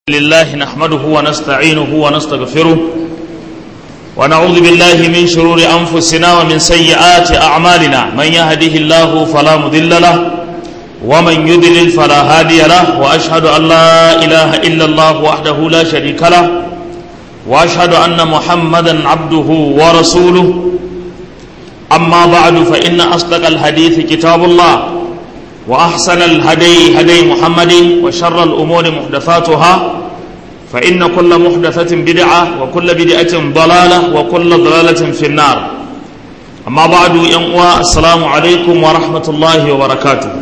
لله نحمده ونستعينه ونستغفره ونعوذ بالله من شرور أنفسنا ومن سيئات أعمالنا من يهده الله فلا مضل له ومن يضلل فلا هادي له وأشهد أن لا إله إلا الله وحده لا شريك له وأشهد أن محمدا عبده ورسوله أما بعد فإن أصدق الحديث كتاب الله وأحسن الهدي هدي محمد وشر الأمور محدثاتها فإن كل محدثة بدعة وكل بدعة ضلالة وكل ضلالة في النار أما بعد ينقوى السلام عليكم ورحمة الله وبركاته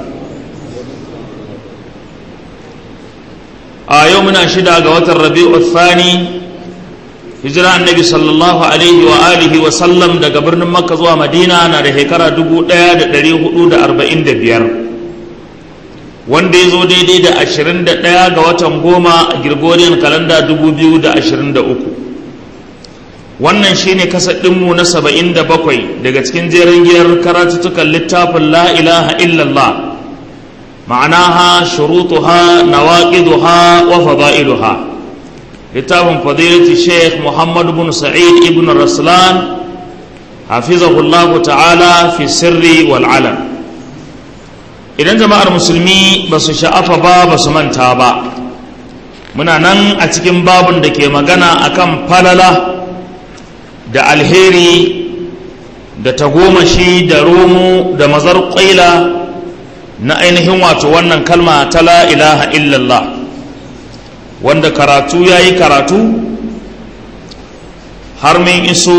آه يومنا شدا قوات الربيع الثاني hijira annabi sallallahu alaihi wa alihi wa sallam daga birnin makka zuwa madina na da shekara 1445 wanda ya zo daidai da 21 ga watan goma a gregorian kalanda 2023 wannan shine kasadinmu na 77 daga cikin jerin giyar karatuttukan littafin la ilaha illallah ma'anaha shurutuha nawaqiduha wa fada'iluha littafin fadilati sheikh muhammad bin sa'id ibn raslan hafizahullahu ta'ala fi sirri wal alam idan jama'ar musulmi ba su sha'afa ba ba su manta ba muna nan a cikin babun da ke magana akan falala da alheri da tagomashi da romo da mazar ƙwaila na ainihin wato wannan kalma ta la ilaha illallah wanda karatu ya yi karatu har min iso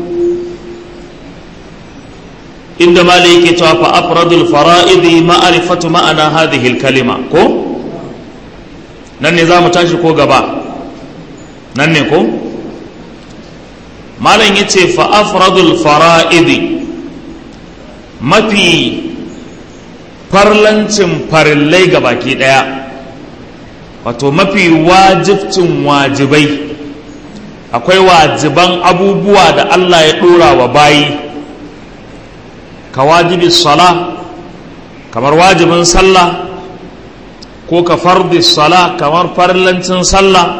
inda mali yake cewa fa afradul fara'idi ma'arifatu ma'ana hadhihi kalima ko nan ne za mu tashi ko gaba nan ne ko malam yace fa afradul fara'idi mafi farlancin farillai gabaki daya wato mafi wajibcin wajibai akwai wajiban abubuwa da Allah ya ɗora wa bayi ka wajibi sala kamar wajibin sallah ko ka fardi sala kamar farlancin sallah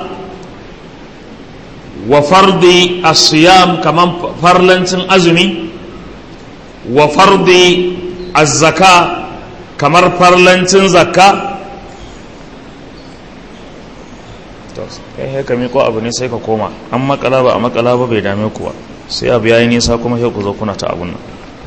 wa fardi asiyam kamar farlancin azumi wa fardi azzaka kamar farlancin zakka kai haka miko abu ne sai ka koma an makala ba a makala ba bai dame ku ba sai abu yayi nisa kuma sai ku zo kuna ta abun nan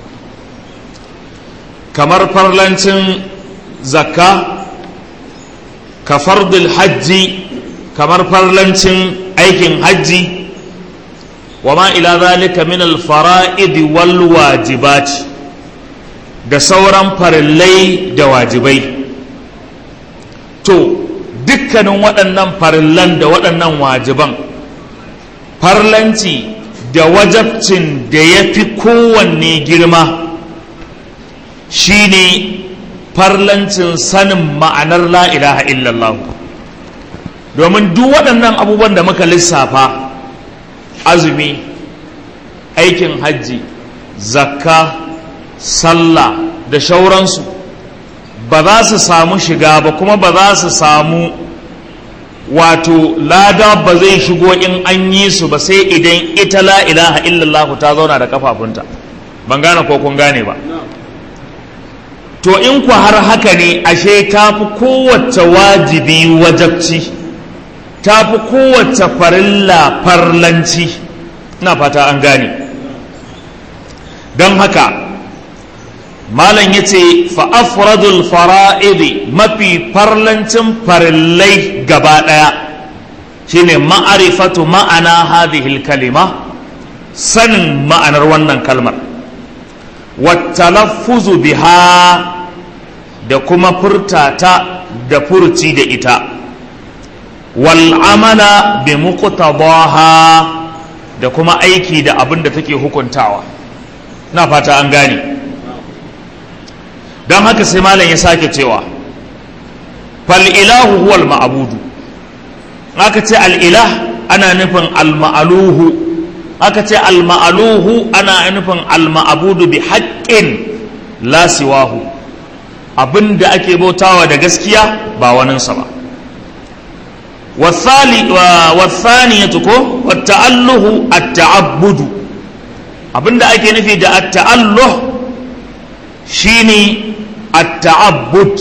kamar farlancin zakka ka fardul hajji kamar farlancin aikin hajji wa ma ila zalika min al fara'id wal wajibat da sauran farillai da wajibai to dukkanin waɗannan farillan da waɗannan wajiban farlanci da wajabcin da ya fi kowanne girma shine farlancin sanin ma'anar la ilaha illallah domin duk waɗannan abubuwan da muka lissafa azumi aikin hajji zakka sallah da shauransu ba za su samu shiga ba kuma ba za su samu wato lada ba zai shigo in an yi su ba sai idan ita la ilaha illallah ta zauna da kafafunta ban gane ko kun gane ba to in ku har haka ne ashe ta fi kowace wajibi wajabci ta fi kowace farilla farlanci na fata an gane don haka malam ya ce fa'afradul fara'idi mafi farlancin farillai gaba ɗaya shine ma'arifatu ma'ana hadihil kalima sanin ma'anar wannan kalmar wattalaffuzu biha da kuma furtata da furci da ita wal'amala bi muqtadaha da kuma aiki da abin da take hukuntawa na fata an gane don haka sai malam ya sake cewa fal'ilahu huwal ma'abudu aka ce al'ilah ana nufin al-ma'aluhu aka ce al-ma'aluhu ana nufin al-ma'abudu bi haƙƙin lasiwahu abin da ake bautawa da gaskiya ba waninsa ba والثانية كو والتأله التعبد abinda ake nufi da at-ta'alluh shine at-ta'abbud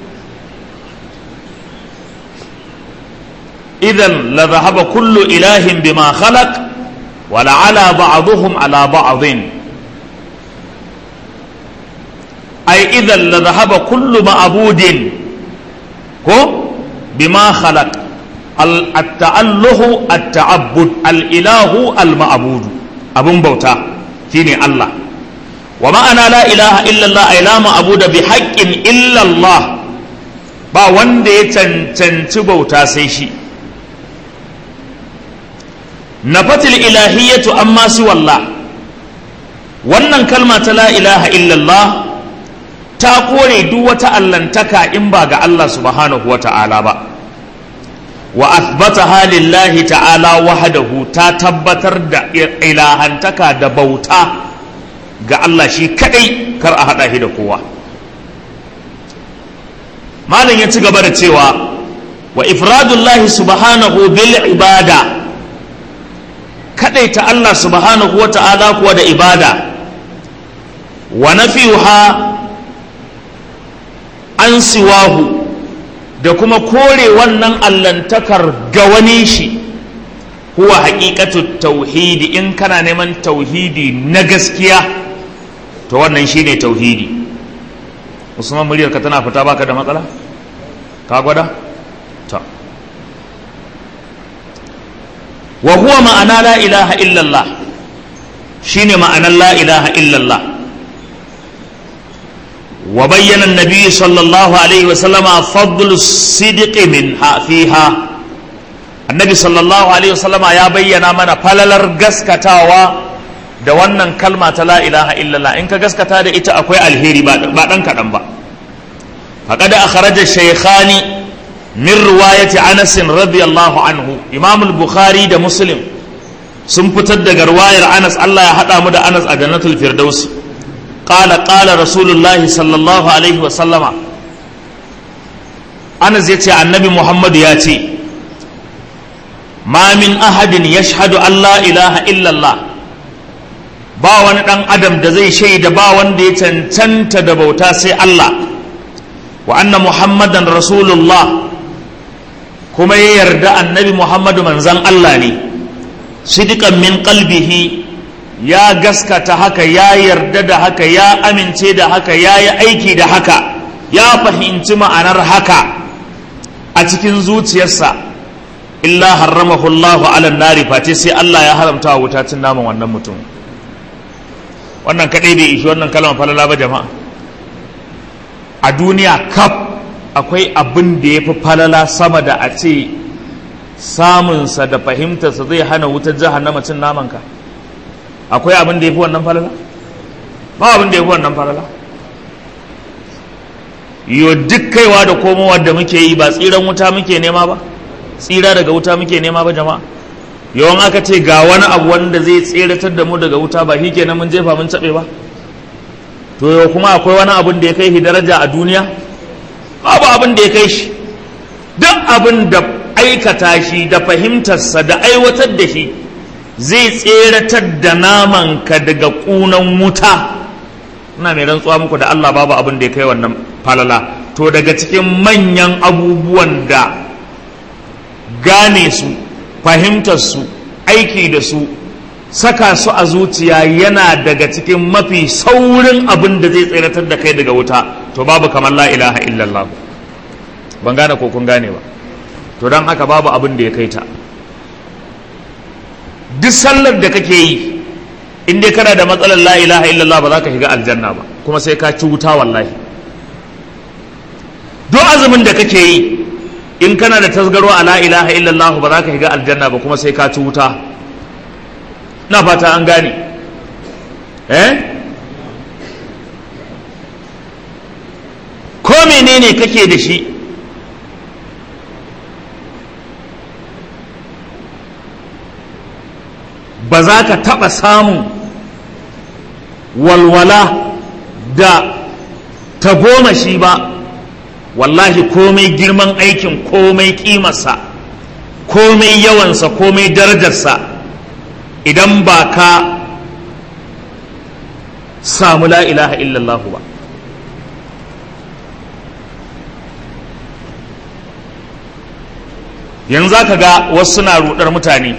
idan la dhahaba kullu ilahin bima khalaq wa la'ala ba'dhum ala ba'dhin ay idan la dhahaba kullu ma'budin ko bima khalaq at-ta'alluhu at-ta'abbud al-ilahu al-ma'bud abun bauta shine Allah wa ma'ana la ilaha illallah ay la ma'budu bi haqqin illallah ba wanda ya cancanci bauta sai shi nafatil ilahiyatu amma si wallah wannan kalma ta la ilaha illallah ta kore duk wata allantaka in ba ga Allah subhanahu wa ta'ala ba wa athbataha lillahi ta'ala wahdahu ta tabbatar da ilahantaka da bauta ga Allah shi kadai kar a hada shi da kowa malam ya ci gaba da cewa wa ifradullahi subhanahu bil ibada kadaita Allah subhanahu wa ta'ala kuwa da ibada wa nafiha an siwahu da kuma kore wannan allantakar ga wani shi huwa haƙiƙatu tauhidi in kana neman tauhidi na gaskiya to wannan shine tauhidi usman muryarka tana fita baka da matsala ka gwada ta wa huwa ma'ana la ilaha illallah shine ma'anar la ilaha illallah وبين النبي صلى الله عليه وسلم فضل الصدق منها فيها النبي صلى الله عليه وسلم يا بينا mana falalar gaskatawa da wannan kalma ta la ilaha illallah in ka gaskata da ita akwai alheri ba dan kaɗan ba faqad akhraja shaykhani min riwayati Anas radiyallahu anhu Imam al-Bukhari da Muslim sun fitar daga riwayar Anas Allah ya hada mu da Anas a Jannatul Firdaus قال قال رسول الله صلى الله عليه وسلم أنا زيتي النبي محمد ياتي ما من أحد يشهد أن لا إله إلا الله ba wani ɗan adam da zai shaida ba wanda ya cancanta da bauta sai Allah wa anna muhammadan rasulullah kuma ya yarda annabi muhammadu manzan Allah ne sidikan min qalbihi ya gaskata haka ya yarda da haka ya amince da haka ya yi aiki da haka ya fahimci ma'anar haka a cikin zuciyarsa illa harramahu Allahu ala nari face sai Allah ya haramta wa wuta cin naman wannan mutum wannan kadai bai ishi wannan kalmar falala ba jama'a a duniya kaf akwai abin da ya fi falala sama da a ce samunsa da fahimtarsa zai hana wutar jahannama cin namanka ka akwai abin da ya fi wannan falala ba abin da ya fi wannan falala yo duk kaiwa da komowa da muke yi ba tsiran wuta muke nema ba tsira daga wuta muke nema ba jama'a yawan aka ce ga wani abu wanda zai tseratar da mu daga wuta ba shi kenan mun jefa mun caɓe ba to yau kuma akwai wani abin da ya kai shi daraja a duniya babu abin da ya kai shi duk abin da aikata shi da fahimtarsa da aiwatar da shi zai tseratar da namanka daga ƙunan wuta ina mai rantsuwa muku da Allah babu abin da ya kai wannan falala to daga cikin manyan abubuwan da gane su fahimtar su aiki da su saka su a zuciya yana daga cikin mafi saurin abin da zai tseratar da kai daga wuta to babu kamar la ilaha illallah ban gane ko kun gane ba to don haka babu abin da ya kai ta duk sallar da kake yi in dai kana da matsalar la ilaha illallah ba za ka shiga aljanna ba kuma sai ka ci wuta wallahi duk azumin da kake yi in kana da tasgaro a la ilaha illallah ba za ka shiga aljanna ba kuma sai ka ci wuta na fata an gane eh ko menene kake da shi ba za ka taɓa samun walwala da tagomashi ba wallahi komai girman aikin komai ƙimarsa komai yawansa komai darajarsa idan ba ka samu la ilaha illallah ba yanzu ka ga wasu suna rudar mutane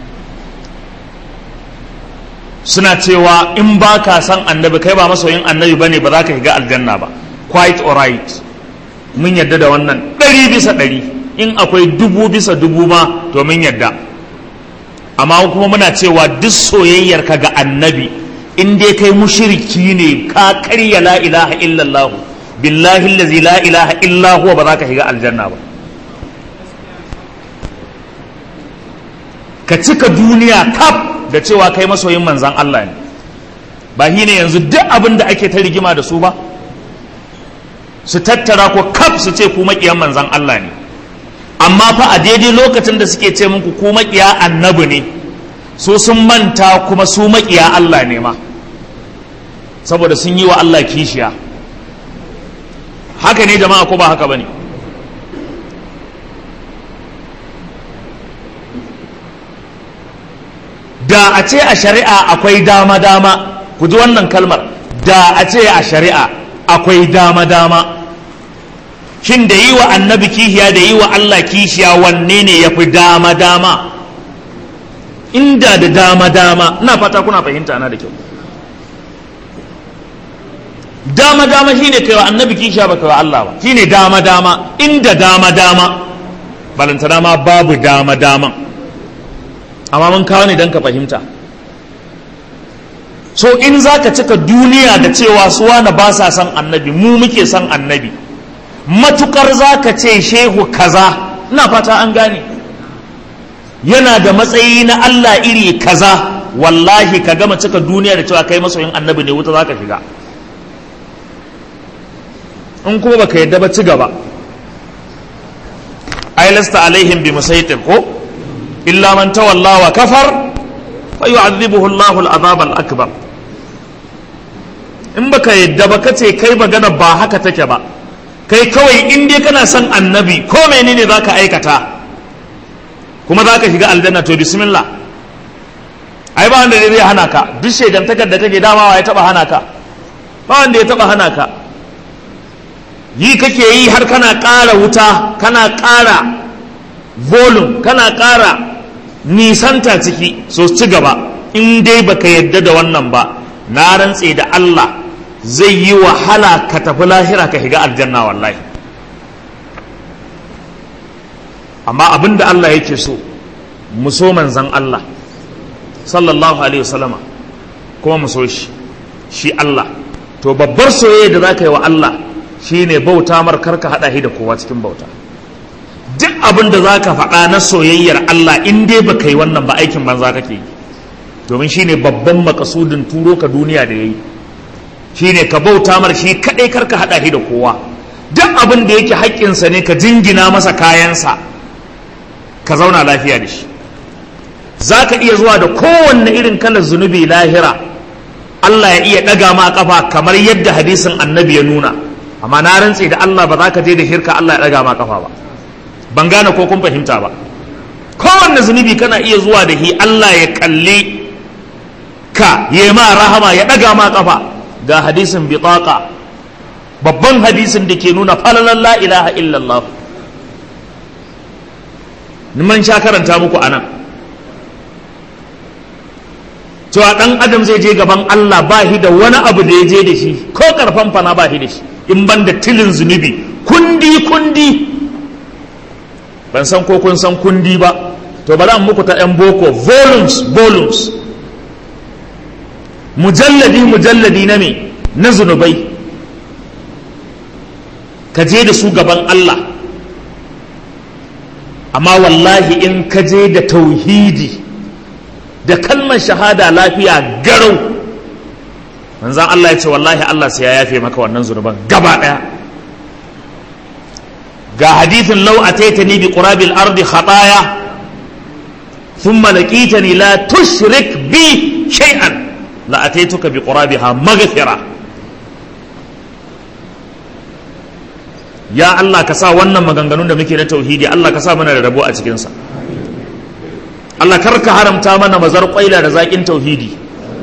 suna cewa in ba ka san annabi kai ba masoyin annabi bane ba za ka shiga aljanna ba quite alright mun yadda da wannan ɗari bisa ɗari in akwai dubu bisa dubu ma to mun yadda amma kuma muna cewa duk soyayyar ka ga annabi in dai kai mushriki ne ka karya la ilaha illallah billahi allazi la ilaha illa huwa ba za ka shiga aljanna ba ka cika duniya kaf da cewa kai masoyin manzan Allah ne ba shi ne yanzu duk abin da ake ta rigima da su ba su tattara ko kaf su ce ku maƙiyan manzan Allah ne amma fa a daidai lokacin da suke ce muku ku maƙiya annabi ne su sun manta kuma su maƙiya Allah ne ma saboda sun yi wa Allah kishiya haka ne jama'a ko ba haka ba ne da a ce a shari'a akwai dama-dama ku ji wannan kalmar da a ce a shari'a akwai dama-dama shin da yi wa annabi kishiya da yi wa Allah kishiya wanne ne ya fi dama-dama inda da dama-dama ina fata kuna fahimta na da kyau dama-dama shine kai wa annabi kishiya ba kai wa Allah ba shine dama-dama inda dama-dama balantana ma babu dama-daman amma mun kawo ne don ka fahimta so in za ka cika duniya da cewa su wani ba sa son annabi mu muke son annabi matukar za ka ce shehu kaza ina fata an gane yana da matsayi na Allah iri kaza wallahi ka gama cika duniya da cewa kai masoyin annabi ne wuta za ka shiga in kuma baka yadda ba ci gaba ai lasta alaihim bi musaitir ko إلا من تولى وكفر فيعذبه الله العذاب الأكبر in baka yadda ba kace kai magana ba haka take ba kai kawai in dai kana son annabi ko menene zaka aikata kuma zaka shiga aljanna to bismillah ai ba wanda zai hana ka duk shaidantakar da kake damawa ya taba hana ka ba wanda ya taba hana ka yi kake yi har kana ƙara wuta kana ƙara volume kana ƙara nisanta ciki so ci gaba in dai baka yadda da wannan ba na rantse da Allah zai yi wahala ka tafi lahira ka shiga aljanna wallahi amma abin da Allah yake so mu so manzan Allah sallallahu alaihi wasallama kuma mu so shi shi Allah to babbar soyayya da za ka yi wa Allah shine bauta mar karka haɗa shi da kowa cikin bauta duk abin da za ka faɗa na soyayyar Allah in dai ba yi wannan ba aikin banza kake yi domin shi ne babban makasudin turo ka duniya da ya yi shi ne ka bauta mar shi kaɗai karka haɗa shi da kowa duk abin da yake haƙƙinsa ne ka jingina masa kayansa ka zauna lafiya da shi za ka iya zuwa da kowanne irin kalar zunubi lahira Allah ya iya ɗaga ma ƙafa kamar yadda hadisin annabi ya nuna amma na rantse da Allah ba za ka je da shirka Allah ya ɗaga ma ƙafa ba ban gane ko kun fahimta ba kowanne zunubi kana iya zuwa da shi Allah ya kalli ka ya ma rahama ya ɗaga ma ƙafa ga hadisin bitaqa babban hadisin da ke nuna falalan la ilaha illallah man sha karanta muku anan cewa ɗan adam zai je gaban Allah ba shi da wani abu da ya je da shi ko karfan fana ba shi da shi in ban da tilin zunubi kundi kundi ban san ko kun san kundi ba to bari an muku ta yan boko volumes volumes mujalladi mujalladi na me na zunubai ka je da su gaban Allah amma wallahi in ka je da tauhidi da kalmar shahada lafiya garau manzan Allah ya ce wallahi Allah sai ya yafe maka wannan zunuban gaba daya ga hadithin law ataitani bi qurabil ardi khataya thumma laqitani la tushrik bi shay'an la ataituka bi qurabiha maghfira ya Allah ka sa wannan maganganun da muke na tauhidi Allah ka sa mana da rabo a cikin sa Allah karka haramta mana mazar kwaila da zaƙin tauhidi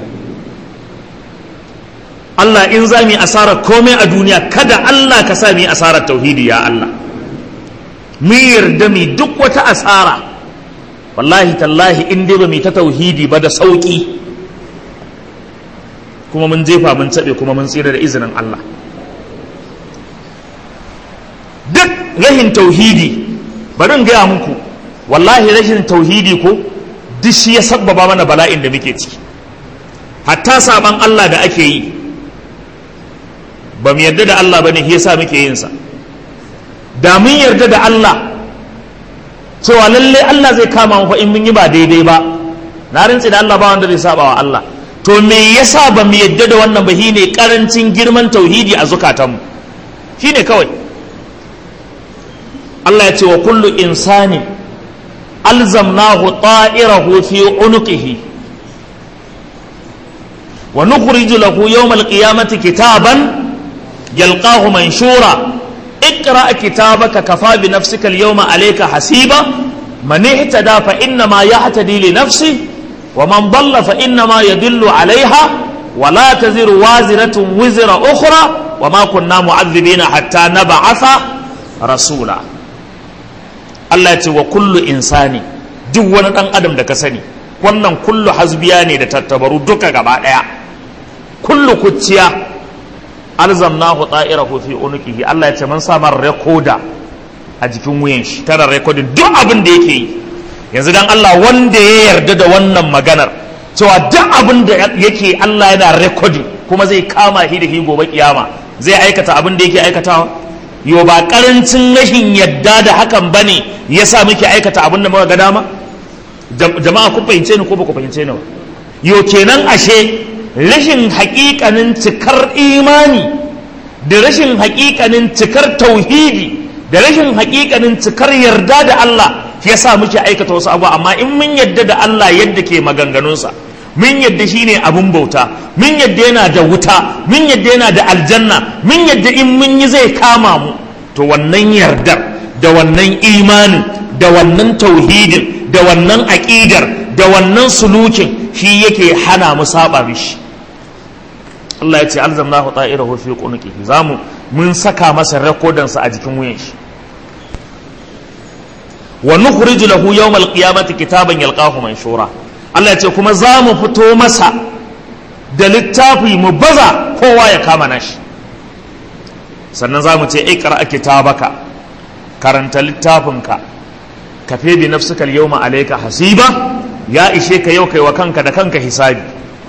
Allah in za mu yi asarar komai a duniya kada Allah ka sa mu yi asarar tauhidi ya Allah mu yarda mu duk wata asara wallahi tallahi in dai ba mu ta tauhidi ba da sauki kuma mun jefa mun taɓe kuma mun tsira da izinin Allah duk rahin tauhidi bari in gaya muku wallahi rashin tauhidi ko duk shi ya sabbaba mana bala'in da muke ciki hatta saban Allah da ake yi ba mu yarda da Allah ba ne shi yasa muke yin sa da mun yarda da Allah cewa lalle Allah zai kama mu fa in mun yi ba daidai ba na rantsi da Allah ba wanda zai saba wa Allah to me yasa ba mu yarda da wannan ba shine karancin girman tauhidi a zukatanmu shine kawai Allah ya ce wa kullu insani alzamnahu ta'irahu fi unuqihi wa nukhriju lahu yawm al-qiyamati kitaban يلقاه منشورا اقرأ كتابك كفى بنفسك اليوم عليك حسيبا من اهتدى فإنما يهتدي لنفسه ومن ضل فإنما يدل عليها ولا تزر وازرة وزر أخرى وما كنا معذبين حتى نبعث رسولا Allah ce wa kullu insani duk wani ɗan adam da ka sani wannan kullu hasbiya ne da tattabaru duka gaba ɗaya kullu kuciya alzamnahu ta'irahu fi unuqihi Allah ya ce mun samar rekoda a jikin wuyan shi tana rekodin duk abin da yake yi yanzu dan Allah wanda ya yarda da wannan maganar cewa duk abin da yake Allah yana rekodin kuma zai kama shi da shi gobe kiyama zai aikata abin da yake aikatawa yo ba karancin rashin yadda da hakan bane yasa muke aikata abin da muka ga dama jama'a ku fahimce ni ko ba ku fahimce ni ba yo kenan ashe rashin haƙiƙanin cikar imani da rashin haƙiƙanin cikar tauhidi da rashin haƙiƙanin cikar yarda da Allah ya sa muke aikata wasu abu amma in mun yadda da Allah yadda ke maganganunsa mun yadda shi ne abin bauta mun yadda yana da wuta mun yadda yana da aljanna mun yadda in mun yi zai kama mu to wannan yardar da wannan imanin da wannan tauhidin da wannan aƙidar da wannan sulukin shi yake hana mu saba mishi Allah ya ce alzamnahu ta'irahu fi qunqihi zamu mun saka masa rekodansa a jikin wuyan shi wa nukhriju lahu yawmal qiyamati kitaban yalqahu manshura Allah ya ce kuma zamu fito masa da littafi mu baza kowa ya kama nashi sannan zamu ce ikra kitabaka karanta littafinka kafe bi nafsika al-yawma alayka hasiba ya ishe ka yau kai wa kanka da kanka hisabi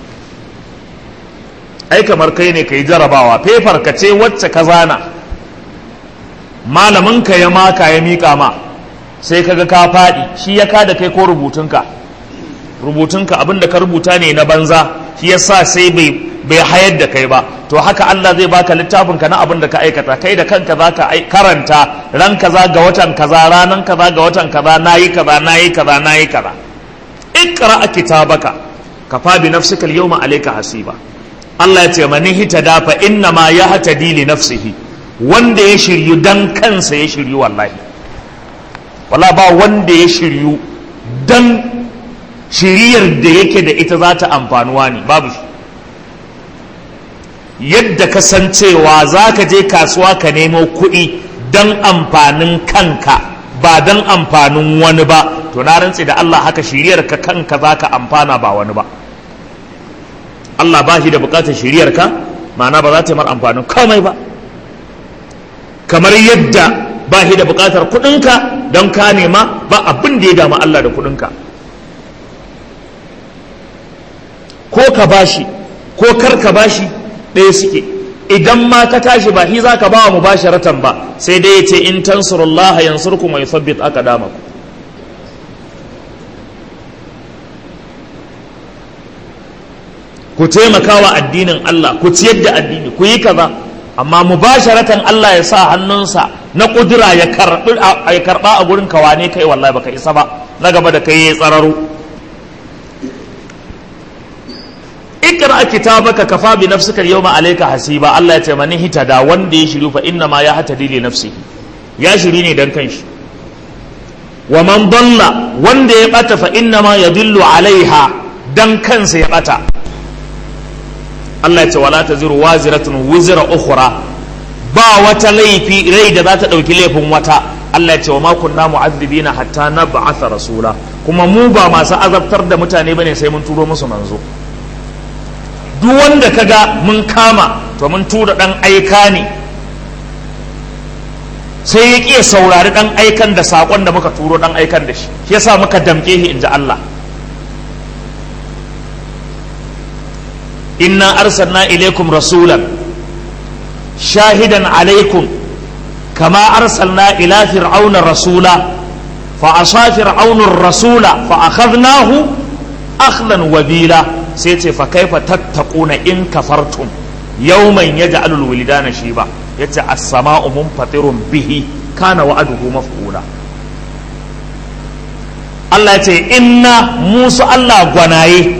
ai kamar kai ne ka yi jarabawa fefar ka ce wacce ka zana malamin ka ya maka ya miƙa ma sai kaga ka faɗi shi ya kada kai ko rubutunka rubutunka abinda ka rubuta ne na banza shi yasa sai bai bai hayar da kai ba to haka Allah zai baka littafin ka na abin da ka aikata kai da kanka za ka karanta ran kaza ga watan kaza ranan kaza ga watan kaza nayi kaza nayi kaza nayi kaza ikra kitabaka kafa bi nafsika al-yawma alayka hasiba Allah ya ce mani hitada fa inna ma ya hatadi li nafsihi wanda ya shiryu dan kansa ya shiryu wallahi wala ba wanda ya shiryu dan shiriyar da yake da ita za ta amfanuwa ne babu shi yadda ka san cewa za ka je kasuwa ka nemo kuɗi don amfanin kanka ba don amfanin wani ba to na rantse da Allah haka shiriyar ka kanka za ka amfana ba wani ba Allah ba shi da bukatar shiriyar ka ma'ana ba za ta yi mar amfanin komai ba kamar yadda ba shi da bukatar kuɗinka don ka nema ba abin da ya dama Allah da kuɗinka ko ka bashi ko kar ka bashi ɗaya suke idan ma ka tashi ba shi za ka ba wa mubasharatan ba sai dai ya ce in tansurullah yansurkum wa yuthabbit aqdamakum ku taimaka wa addinin Allah ku ciyar da addini ku yi kaza amma mubasharatan Allah ya sa hannunsa na kudura ya karba a gurin kawane kai wallahi baka isa ba na gaba da kai ya tsararo ikra kitabaka kafa bi nafsika yawma alayka hasiba Allah ya ce mani hitada wanda ya shiru fa inna ma ya hatadi li nafsihi ya shiri ne dan kanshi wa man dalla wanda ya bata fa inna ma yadullu alaiha dan kansa ya bata Allah ya ce wala taziru waziratun wizra ukhra ba wata laifi rai da za ta dauki laifin wata Allah ya ce wa ma kunna mu'azzibina hatta nab'atha rasula kuma mu ba masu azabtar da mutane bane sai mun turo musu manzo duk wanda kaga mun kama to mun tura dan aika ne sai ya ƙi saurari dan aikan da sakon da muka turo dan aikan da shi shi yasa muka damke shi inda Allah inna arsalna ilaikum rasulan shahidan alaikum kama arsalna ila fir'auna rasula fa asa fir'aunur rasula fa akhadnahu akhdan wabila sai ce fa kaifa tattaquna in kafartum yawman yaj'alul wilidana shiba yace as-sama'u munfatirun bihi kana wa'aduhu maf'ula Allah yace inna musu Allah gwanaye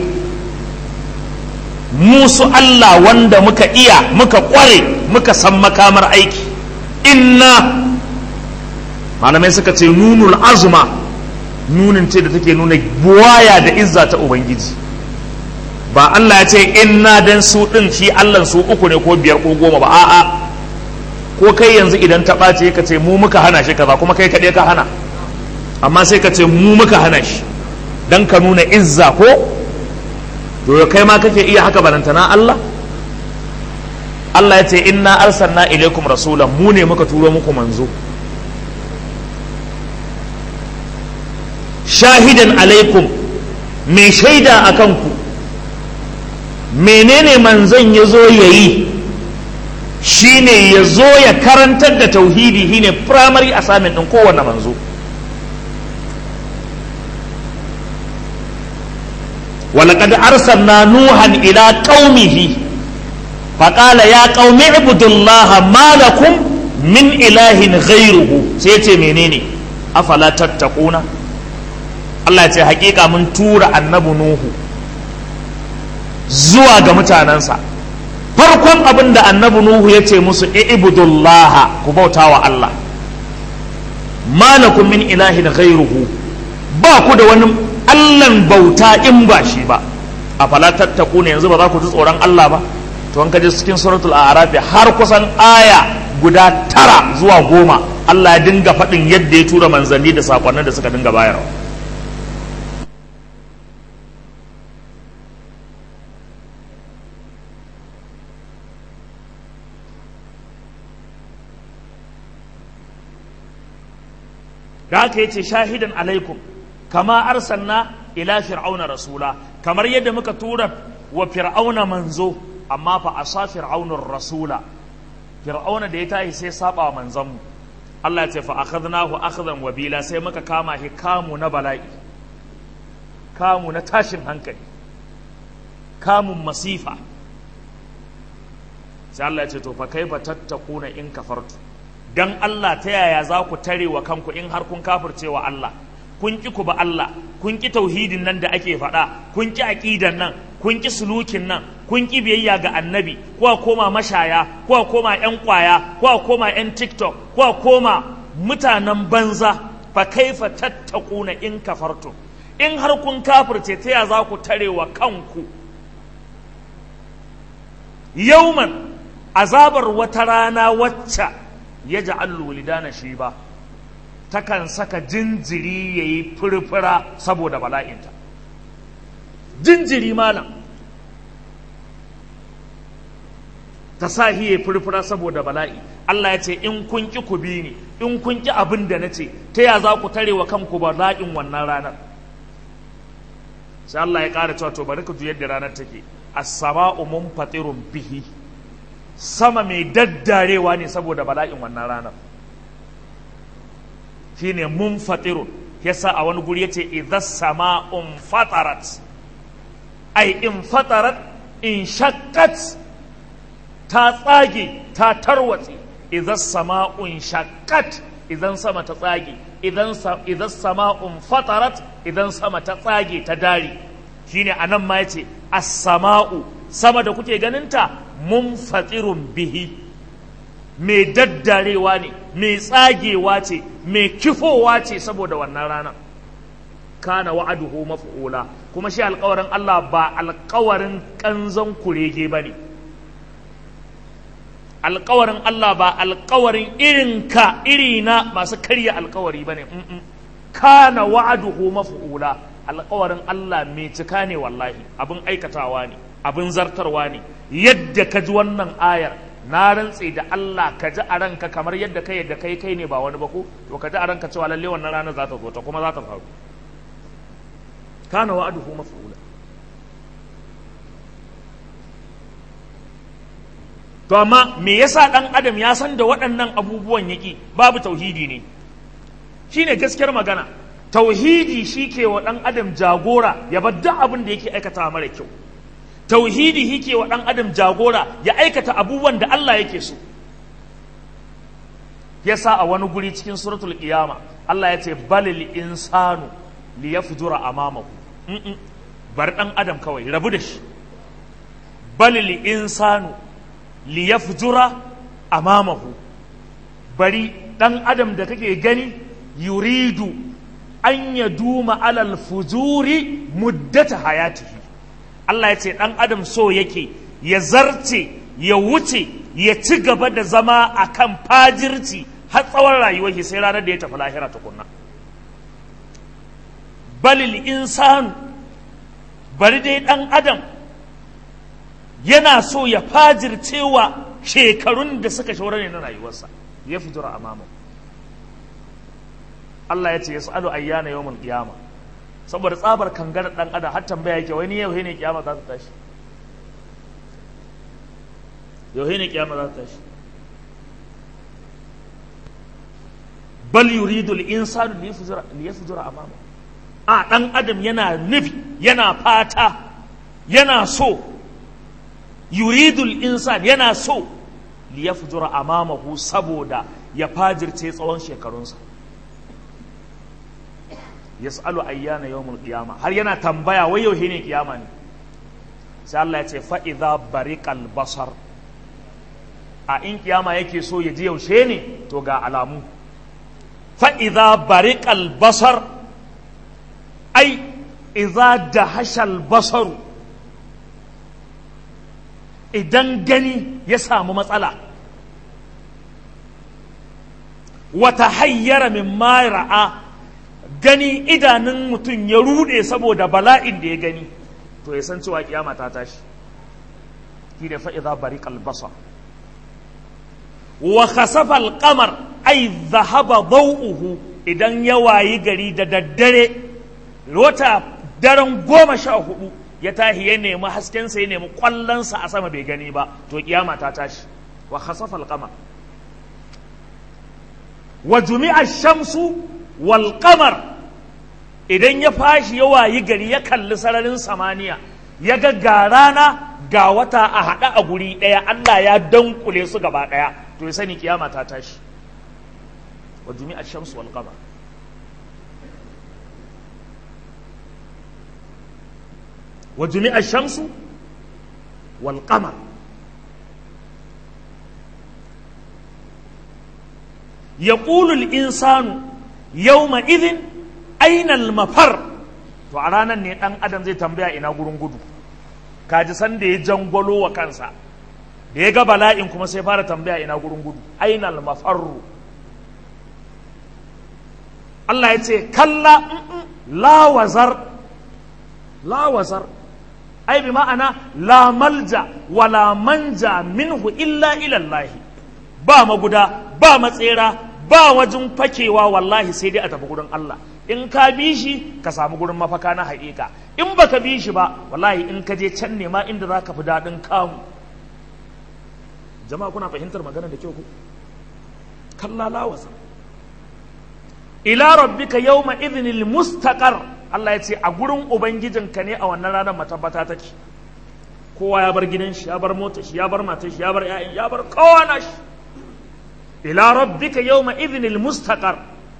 musu Allah wanda muka iya muka kware muka san makamar aiki inna malamai suka ce nunul azuma nunin ce da take nuna buwaya da izza ta ubangiji ba Allah ya ce inna dan su din shi Allah su uku ne ko biyar ko goma ba a'a ko kai yanzu idan ta ɓace ka ce mu muka hana shi kaza kuma kai kaɗai ka hana amma sai ka ce mu muka hana shi dan ka nuna izza ko to kai ma kake iya haka barantana Allah Allah ya ce inna arsalna ilaikum rasulan mu ne muka turo muku manzo shahidan alaikum mai shaida a kanku menene manzon ya zo ya yi shine ya zo ya karantar da tauhidi shine primary assignment ɗin kowane manzo ولقد أرسلنا نوحا إلى قومه فقال يا قوم اعبدوا الله ما لكم من إله غيره سيتي منيني أفلا تتقون Allah ce hakika mun tura annabi Nuhu zuwa ga mutanensa farkon abin da annabi Nuhu ya ce musu i'budullaha ku bauta wa Allah malakum min ilahin ghairuhu ba ku da wani Allahn bauta in ba shi ba a falatattaku ne yanzu ba za ku ji tsoron Allah ba to an kaje cikin suratul a'raf har kusan aya guda tara zuwa goma Allah ya dinga faɗin yadda ya tura manzanni da sakonnin da suka dinga bayarwa da haka yace shahidan alaikum kama arsalna ila fir'auna rasula kamar yadda muka tura wa fir'auna manzo amma fa asa fir'aunur rasula fir'auna da ya tashi sai saba wa manzon mu Allah ya ce fa akhadnahu akhdan wabila sai muka kama shi kamu na bala'i kamu na tashin hankali kamun masifa sai Allah ya ce to fa kaifa tattakuna in kafartu dan Allah ta yaya za ku tare wa kanku in har kun kafirce wa Allah kun ki ku ba Allah kun ki tauhidin nan da ake faɗa kun ki aqidan nan kun ki sulukin nan kun ki biyayya ga annabi ko a koma mashaya ko a koma yan kwaya ko a koma yan tiktok ko a koma mutanen banza fa kaifa tattaquna in kafartum in har kun kafirce ta yaya za ku tare wa kanku yauman azabar wata rana wacce ya ja'al wulidana shi ba takan saka jinjiri ya yi furfura saboda bala'inta jinjiri malam ta sa ya furfura saboda bala'i Allah ya ce in kun ki ku bi ni in kun ki abin da na ce ta ya za ku tare wa kanku bala'in wannan ranar sai Allah ya ƙara cewa to bari ku ji yadda ranar take as-sama'u munfatirun bihi sama mai daddarewa ne saboda bala'in wannan ranar shine munfatirun yasa a wani guri yace idza sama'un fatarat ai in fatarat in shaqqat ta tsage ta tarwatse idza sama'un shaqqat idan sama ta tsage idan idan sama'un fatarat idan sama ta tsage ta dare shine anan ma yace as-sama'u sama da kuke ganinta munfatirun bihi mai daddarewa ne mai tsagewa ce mai kifowa ce saboda wannan ranar kana wa'aduhu maf'ula kuma shi alƙawarin Allah ba alƙawarin kanzon kurege bane alƙawarin Allah ba alƙawarin irin ka irina masu karya alƙawari bane kana wa'aduhu maf'ula alƙawarin Allah mai cika ne wallahi abin aikatawa ne abin zartarwa ne yadda ka ji wannan ayar na rantse da Allah ka ji a ranka kamar yadda kai yadda kai kai ne ba wani ba ko to ka ji a ranka cewa lalle wannan ranar za ta zo ta kuma za ta faru kana wa'aduhu maf'ula to amma me yasa dan adam ya san da waɗannan abubuwan yaki babu tauhidi ne shine gaskiyar magana tauhidi shi ke wa ɗan adam jagora ya bar duk abin da yake aikata mara kyau tauhidi shi ke wa ɗan adam jagora ya aikata abubuwan da Allah yake so yasa a wani guri cikin suratul qiyama Allah ya ce balil insanu li yafjura amamahu bar ɗan adam kawai rabu da shi balil insanu li yafjura amamahu bari ɗan adam da kake gani yuridu an ya duma alal fujuri muddata hayatihi Allah ya ce ɗan adam so yake ya zarce ya wuce ya ci gaba da zama a kan fajirci har tsawon rayuwar shi sai ranar da ya tafi lahira tukunna balil insanu bari dai ɗan adam yana so ya fajircewa shekarun da suka shaura ne na rayuwarsa ya fujura amamu Allah ya ce ya sa'alu ayyana yawmul qiyama saboda tsabar kangar dan adam har tambaya yake wani yau ne kiyama za ta tashi yau ne kiyama za ta tashi bal yuridu al-insanu li yafjura li yafjura amama a dan adam yana nufi yana fata yana so yuridu al-insan yana so li yafjura amamahu saboda ya fajirce tsawon shekarunsa yas'alu ayyana yawmul qiyama har yana tambaya wai yau ne kiyama ne sai Allah ya ce fa idza bariqal basar a in kiyama yake so ya ji yaushe ne to ga alamu fa idza bariqal basar ai idza dahashal basaru idan gani ya samu matsala wata hayyara min ra'a gani idanun mutum ya rude saboda bala'in da ya gani to ya san cewa kiyama ta tashi shi da fa'iza bari kalbasa wa khasafa alqamar ay dhahaba daw'uhu idan ya wayi gari da daddare wata daren goma sha hudu ya tahi ya nemi haskensa ya nemi kwallonsa a sama bai gani ba to kiyama ta tashi wa khasafa alqamar wa jumi'a shamsu wal qamar idan ya fashi ya wayi gari ya kalli sararin samaniya ya ga ga rana ga wata a haɗa a guri ɗaya Allah ya dankule su gaba ɗaya to ya sani kiyama ta tashi wa jumi'a shamsu wal qamar wa jumi'a shamsu wal qamar yaqulu al insanu yawma idhin aina al mafar to a ranar ne dan adam zai tambaya ina gurin gudu kaji san da ya jangwalo wa kansa da ya ga bala'in kuma sai fara tambaya ina gurin gudu aina al mafarru Allah ya ce kalla la wazar la wazar ai bi ma'ana la malja wala manja minhu illa ilallahi ba maguda ba matsera ba wajen fakewa wallahi sai dai a tafi gurin Allah in ka bi shi ka samu gurin mafaka na haƙiƙa in baka bi shi ba wallahi in ka je can ne ma inda za ka fi daɗin kamu jama'a kuna fahimtar magana da kyau ku kalla la wazar ila rabbika yawma idhnil mustaqar Allah ya ce a gurin ubangijinka ne a wannan ranar matabbata take kowa ya bar gidan shi ya bar motar shi ya bar matar shi ya bar ƴaƴan ya bar kowa shi ila rabbika yawma idhnil mustaqar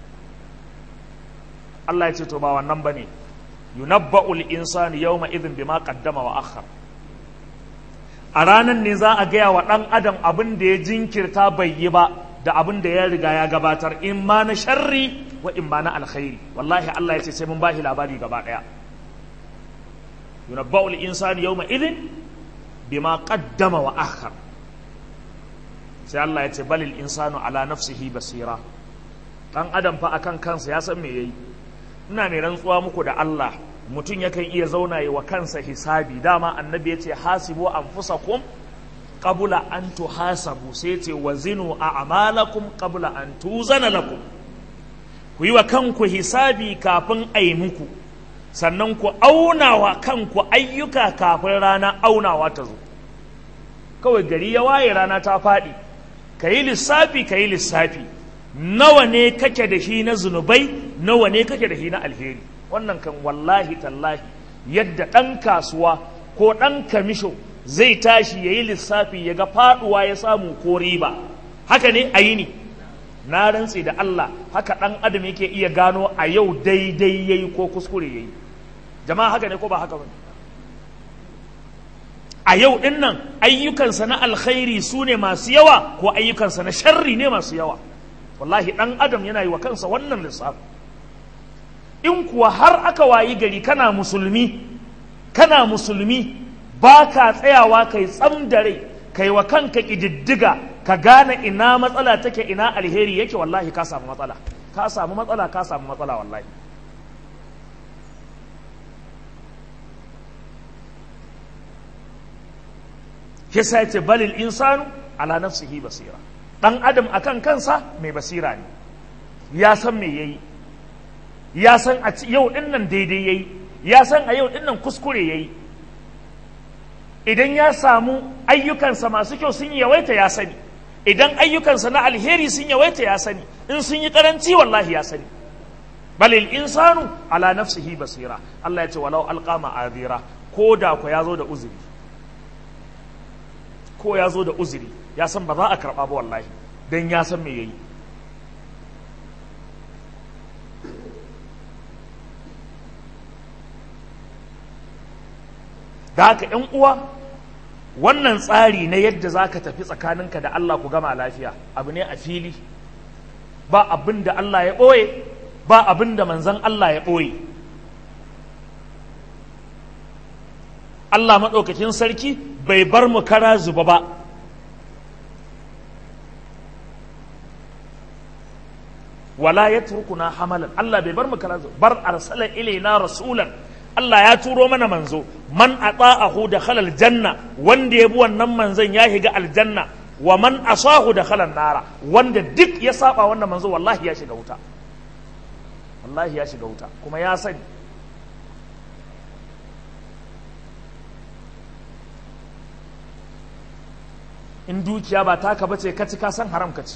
Allah ya ce to ba wannan bane yunabba'ul insani yawma idhin bima qaddama wa akhar a ranar ne za a gaya wa ɗan adam abin da ya jinkirta bai yi ba da abin da ya riga ya gabatar in ma na sharri wa in ma na alkhairi wallahi Allah ya ce sai mun ba shi labari gaba ɗaya yunabba'ul insani yawma idin bima qaddama wa akhar sai Allah ya ce balil insanu ala nafsihi basira dan adam fa akan kansa ya san me yayi ina mai rantsuwa muku da Allah mutum yakan iya zauna yi wa kansa hisabi dama annabi ya ce hasibu anfusakum qabla an tuhasabu sai ce wazinu a'malakum qabla an tuzana lakum ku yi wa kanku hisabi kafin a yi muku sannan ku auna wa kanku ayyuka kafin rana aunawa ta zo kawai gari ya waye rana ta faɗi ka yi lissafi ka yi lissafi nawa ne kake da shi na zunubai nawa ne kake da shi na alheri wannan kan wallahi tallahi yadda ɗan kasuwa ko ɗan kamisho zai tashi ya yi lissafi ya ga faɗuwa ya samu ko riba haka ne a yi ni na rantse da Allah haka ɗan adam yake iya gano a yau daidai ya yi ko kuskure ya yi jama'a haka ne ko ba haka ba a yau ɗin nan ayyukansa na alkhairi su ne masu yawa ko ayyukansa na sharri ne masu yawa wallahi ɗan adam yana yi wa kansa wannan lissafi in kuwa har aka wayi gari kana musulmi kana musulmi ba ka tsayawa kai tsam da rai kai wa kanka ƙididdiga ka gane ina matsala take ina alheri yake wallahi ka samu matsala ka samu matsala ka samu matsala wallahi yasa ya ce balil insanu ala nafsihi basira dan adam akan kansa mai basira ne ya san me yayi ya san a yau din nan daidai yayi ya san a yau din nan kuskure yayi idan ya samu ayyukansa masu kyau sun yawaita ya sani idan ayyukansa na alheri sun yawaita ya sani in sun yi karanci wallahi ya sani balil insanu ala nafsihi basira Allah ya ce walau alqama azira ko da ko ya zo da uzuri ko ya zo da uzuri ya san ba za a karɓa ba wallahi don ya san me yayi da haka ‘yan uwa wannan tsari na yadda za ka tafi tsakaninka da Allah ku gama lafiya abu ne a fili ba abin da Allah ya ɓoye ba abin da manzan Allah ya ɓoye Allah maɗaukakin sarki bai bar mu kara zuba ba wala ya turkuna hamalan Allah bai bar mu kara zuba bar arsala ilaina rasulan Allah ya turo mana manzo man ata'ahu da khalal janna wanda ya bi wannan manzon ya shiga aljanna wa man asahu da khalal nara wanda duk ya saba wannan manzo wallahi ya shiga wuta wallahi ya shiga wuta kuma ya sani in dukiya ba taka bace ka ci ka san haram ka ci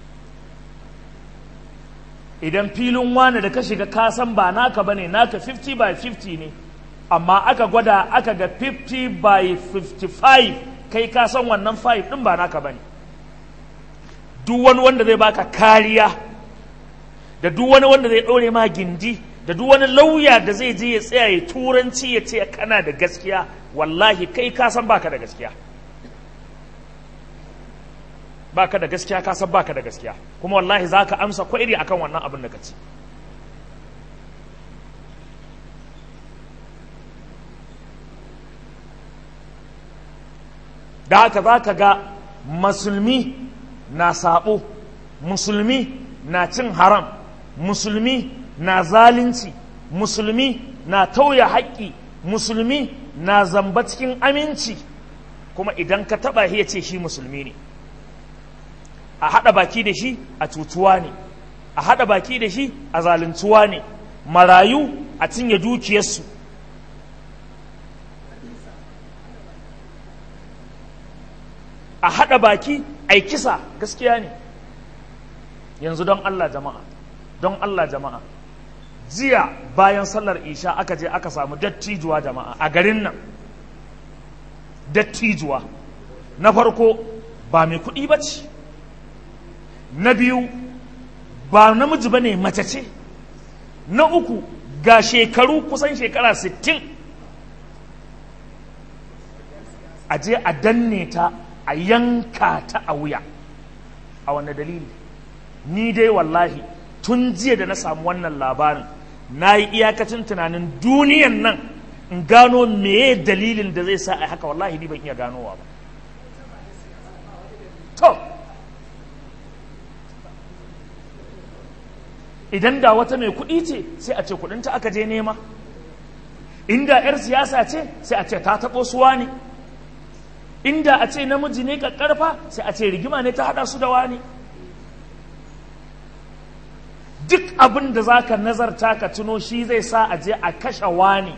idan filin wane da ka shiga ka san ba naka bane naka 50 by 50 ne amma aka gwada aka ga 50 by 55 kai ka san wannan 5 din ba naka bane duk wani wanda zai baka kariya da duk wani wanda zai ɗaure ma gindi da duk wani lauya da zai je ya tsaya ya turanci ya ce kana da gaskiya wallahi kai ka san baka da gaskiya baka da gaskiya ka san baka da gaskiya kuma wallahi za ka amsa kwairi akan wannan abin da ka ci da haka za ka ga musulmi na sabo musulmi na cin haram musulmi na zalunci musulmi na tauya haƙƙi musulmi na zamba cikin aminci kuma idan ka taɓa ya ce shi musulmi ne a haɗa baki da shi a cutuwa ne a haɗa baki da shi a zaluntuwa ne marayu a cinye dukiyarsu a haɗa baki a kisa gaskiya ne yanzu don Allah jama'a don Allah jama'a jiya bayan sallar isha aka je aka samu dattijuwa jama'a a garin nan dattijuwa na farko ba mai kuɗi ba ce na biyu ba namiji ba ne mace ce na uku ga shekaru kusan shekara 60 a je a danne ta a yanka ta a wuya a wanne dalili ni dai wallahi tun jiya da na samu wannan labarin na yi iyakacin tunanin duniyan nan in gano meye dalilin da zai sa a haka wallahi ni ban iya ganowa ba to idan da wata mai kuɗi ce sai a ce kuɗinta aka je nema inda 'yar siyasa ce sai a ce ta taɓo suwa ne inda a ce namiji ne ƙarfa sai a ce rigima ne ta haɗa su da wani duk abin da za ka nazarta ka tuno shi zai sa a je a kashe wani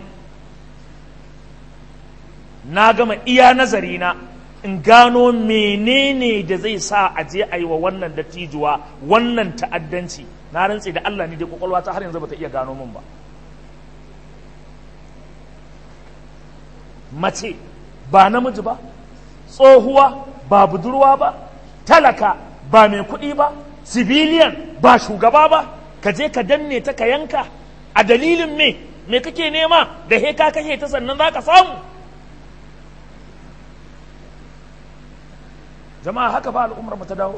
na gama iya nazarina in gano menene da zai sa a je a yi wa wannan dattijuwa wannan ta'addanci na rantse da Allah ne dai kwakwalwa ta har yanzu bata iya gano min ba mace ba namiji ba tsohuwa ba budurwa ba talaka ba mai kuɗi ba civilian ba shugaba ba ka je ka danne ta ka yanka a dalilin me me kake nema da he ka kashe ta sannan za ka samu jama'a haka ba al'ummar mu ta dawo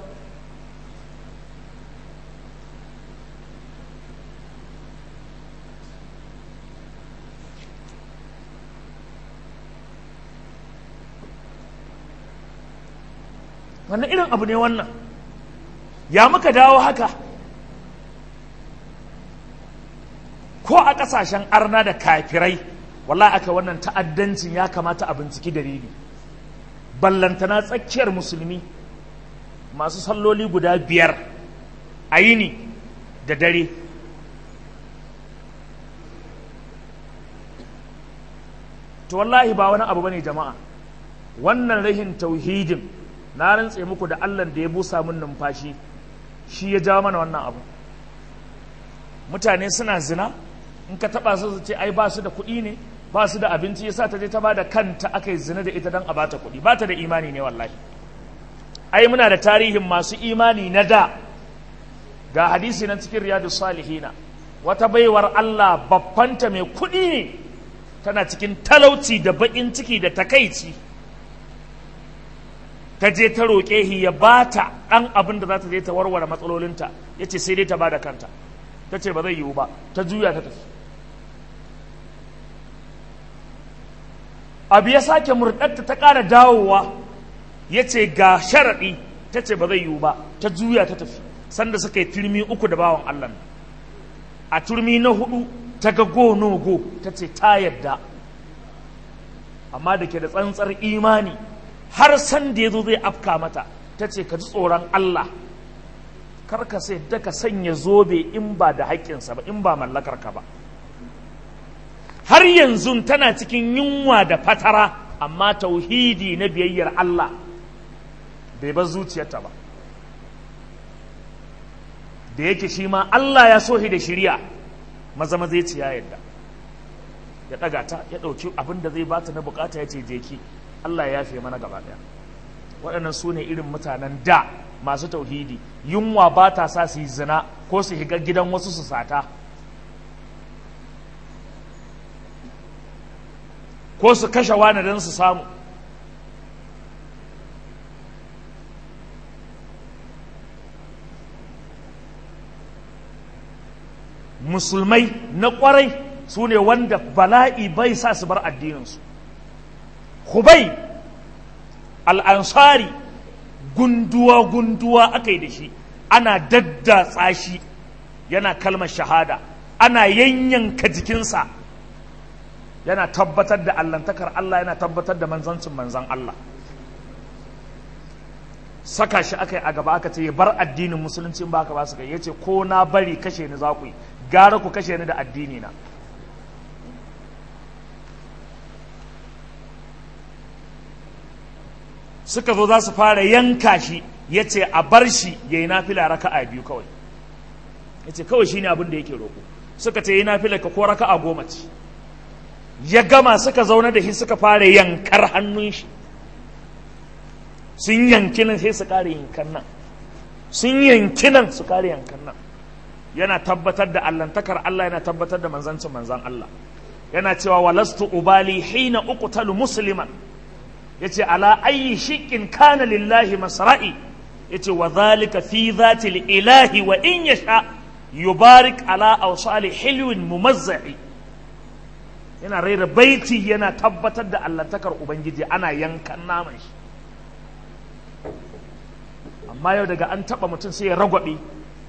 wannan irin abu ne wannan ya muka dawo haka ko a ƙasashen arna da kafirai wallahi aka wannan ta'addancin ya kamata a binciki dalili ballantana tsakiyar musulmi masu salloli guda biyar a yini da dare to wallahi ba wani abu bane jama'a wannan rahin tauhidin na rantse muku da allah da ya busa min numfashi shi ya jawo mana wannan abu mutane suna zina in ka taba su ce ai ba su da kuɗi ne ba su da abinci yasa ta je ta ba da kanta aka yi zina da ita don a bata kuɗi ba ta da imani ne wallahi ai muna da tarihin masu imani na da ga hadisi na cikin riyadu salihina wata baiwar Allah babbanta mai kuɗi ne tana cikin talauci da baƙin ciki da takaici ta je ta roƙe shi ya ba ta ɗan abin da za ta je ta warware matsalolinta ya ce sai dai ta ba da kanta ta ce ba zai yiwu ba ta juya ta tafi abu ya sake murɗarta ta ƙara dawowa ya ce ga sharaɗi ta ce ba zai yiwu ba ta juya ta tafi sanda suka yi turmi uku da bawan Allah a turmi na hudu ta ga go no go ta ce ta yadda amma da ke da tsantsar imani har san da ya zo zai afka mata ta ce ka ji tsoron Allah kar ka sai da ka sanya zobe in ba da haƙƙinsa ba in ba mallakar ka ba har yanzu tana cikin yunwa da fatara amma tauhidi na biyayyar Allah bai bar zuciyarta ba da yake shi ma Allah ya so shi da shirya maza maza ce ya yadda ya ɗaga ta ya ɗauki abin da zai bata na bukata ya ce je ki Allah ya yafe mana gaba ɗaya waɗannan su ne irin mutanen da masu tauhidi yunwa ba ta sa su yi zina ko su higa gidan wasu su sata ko su kashe wani don su samu musulmai na kwarai su ne wanda bala'i bai sa su bar addininsu hubai al'ansari gunduwa-gunduwa aka yi da shi ana daddatsa shi yana kalmar shahada ana yanyanka jikinsa yana tabbatar da allantakar Allah yana tabbatar da manzancin manzan Allah saka shi aka yi a gaba aka ce ya bar addinin musulunci ba ka ba su kai ya ce ko na bari kashe ni za ku yi gara ku kashe ni da addini na suka zo za su fara yanka shi ya ce a bar shi ya yi nafila raka'a biyu kawai ya ce kawai shi ne abin da yake roƙo suka ce yi nafila ka ko raka'a goma ce ya gama suka zaune da shi suka fara yankar hannun shi sun yanki nan sai su ƙara yankan nan sun yanki nan su ƙara yankan nan yana tabbatar da allantakar Allah yana tabbatar da manzancin manzan Allah yana cewa walastu ubali hina uqtalu musliman yace ala ayyi shiqqin kana lillahi masra'i yace wa zalika fi zati ilahi wa in yasha yubarik ala awsali hilwin mumazza'i yana raira baiti yana tabbatar da allantakar ubangiji ana yankan naman shi amma yau daga an taba mutum sai ya ragwabe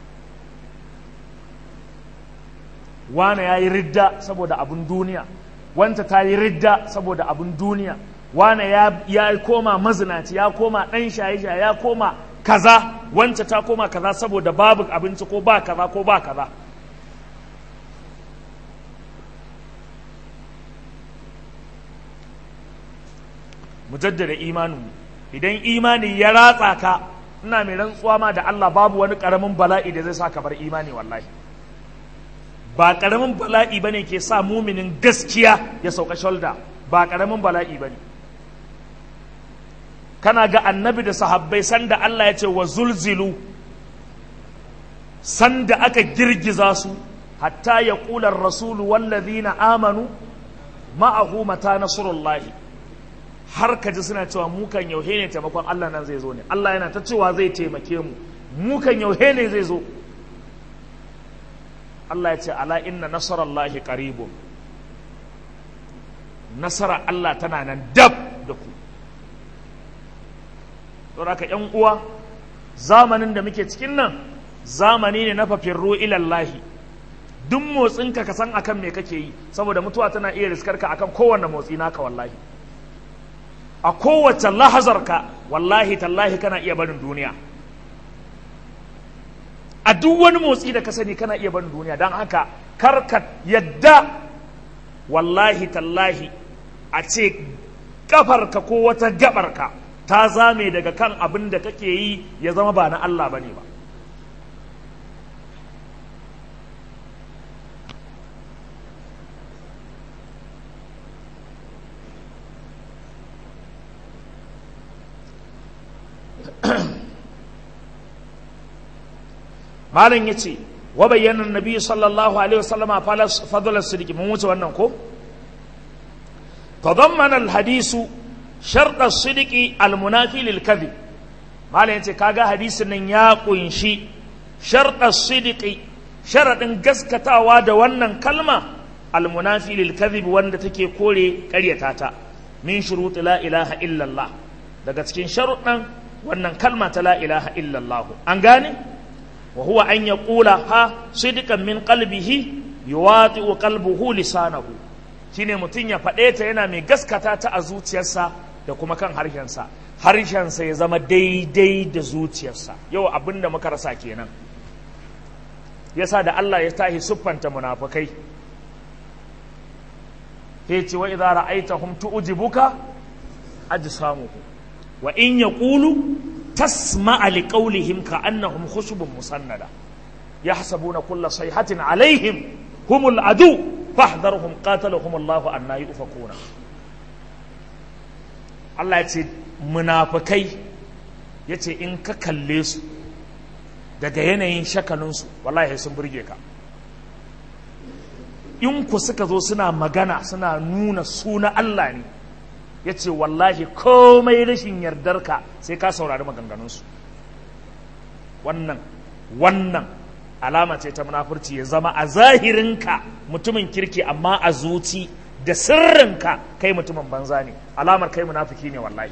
wane ya yi ridda saboda abin duniya wanta ta yi ridda saboda abin duniya wane ya koma mazinaci ya koma ɗan shaye-shaye ya koma kaza wanta ta koma kaza saboda babu abinci ko ba kaza ko ba kaza mu jaddada imaninmu idan imani ya ratsa ka ina mai rantsuwa ma da Allah babu wani ƙaramin bala'i da zai sa ka bar imani wallahi ba ƙaramin bala'i bane ke sa muminin gaskiya ya sauka shoulder ba ƙaramin bala'i bane kana ga annabi da sahabbai sanda Allah ya ce wa zulzilu sanda aka girgiza su hatta ya ƙular rasulu wallazina amanu ma'ahu mata nasrullahi har ka ji suna cewa mukan yauhe ne taimakon Allah nan zai zo ne Allah yana ta cewa zai taimake mu mukan yauhe ne zai zo Allah ya ce ala inna nasarallahi qaribun nasara Allah tana nan dab da ku don haka ƴan uwa zamanin da muke cikin nan zamani ne na fafirru ilallahi duk motsinka ka san akan me kake yi saboda mutuwa tana iya riskarka akan kowanne motsi naka wallahi a kowace lahazarka wallahi tallahi kana iya barin duniya a duk wani motsi da ka sani kana iya barin duniya don haka karka yadda wallahi tallahi a ce kafarka ko wata gabarka ta zame daga kan abin da kake yi ya zama ba na Allah bane ba malam ya ce wa bayyana nabi sallallahu alaihi wasallama fadlar sidiki mun wuce wannan ko tadammana alhadisu sharɗa sidiki almunafi lil kadhib malam ya ce kaga hadisin nan ya kunshi sharɗa sidiki sharaɗin gaskatawa da wannan kalma almunafi lil kadhib wanda take kore ƙaryata ta min shuruti la ilaha illallah daga cikin sharuɗan wannan kalma ta la ilaha illallah an gane وهو أن يقولها صدقا من قلبه يواطئ قلبه لسانه shine mutum ya faɗe ta yana mai gaskata ta a zuciyarsa da kuma kan harshensa harshensa ya zama daidai da zuciyarsa yau abin da muka rasa kenan yasa da Allah ya tahi siffanta munafukai ya ce wa idza ra'aytahum tu'jibuka ajsamuhum wa in yaqulu تسمع لقولهم كأنهم خشب مسندة يحسبون كل صيحة عليهم هم العدو فاحذرهم قاتلهم الله أن يؤفكون Allah ya ce munafukai ya ce in ka kalle su daga yanayin shakalinsu wallahi sun burge ka in ku suka zo suna magana suna nuna suna Allah ne ya ce wallahi komai rashin yardarka sai ka saurari maganganunsu wannan wannan alama ce ta munafurci ya zama a zahirinka mutumin kirki amma a zuci da sirrinka kai mutumin banza ne alamar kai munafiki ne wallahi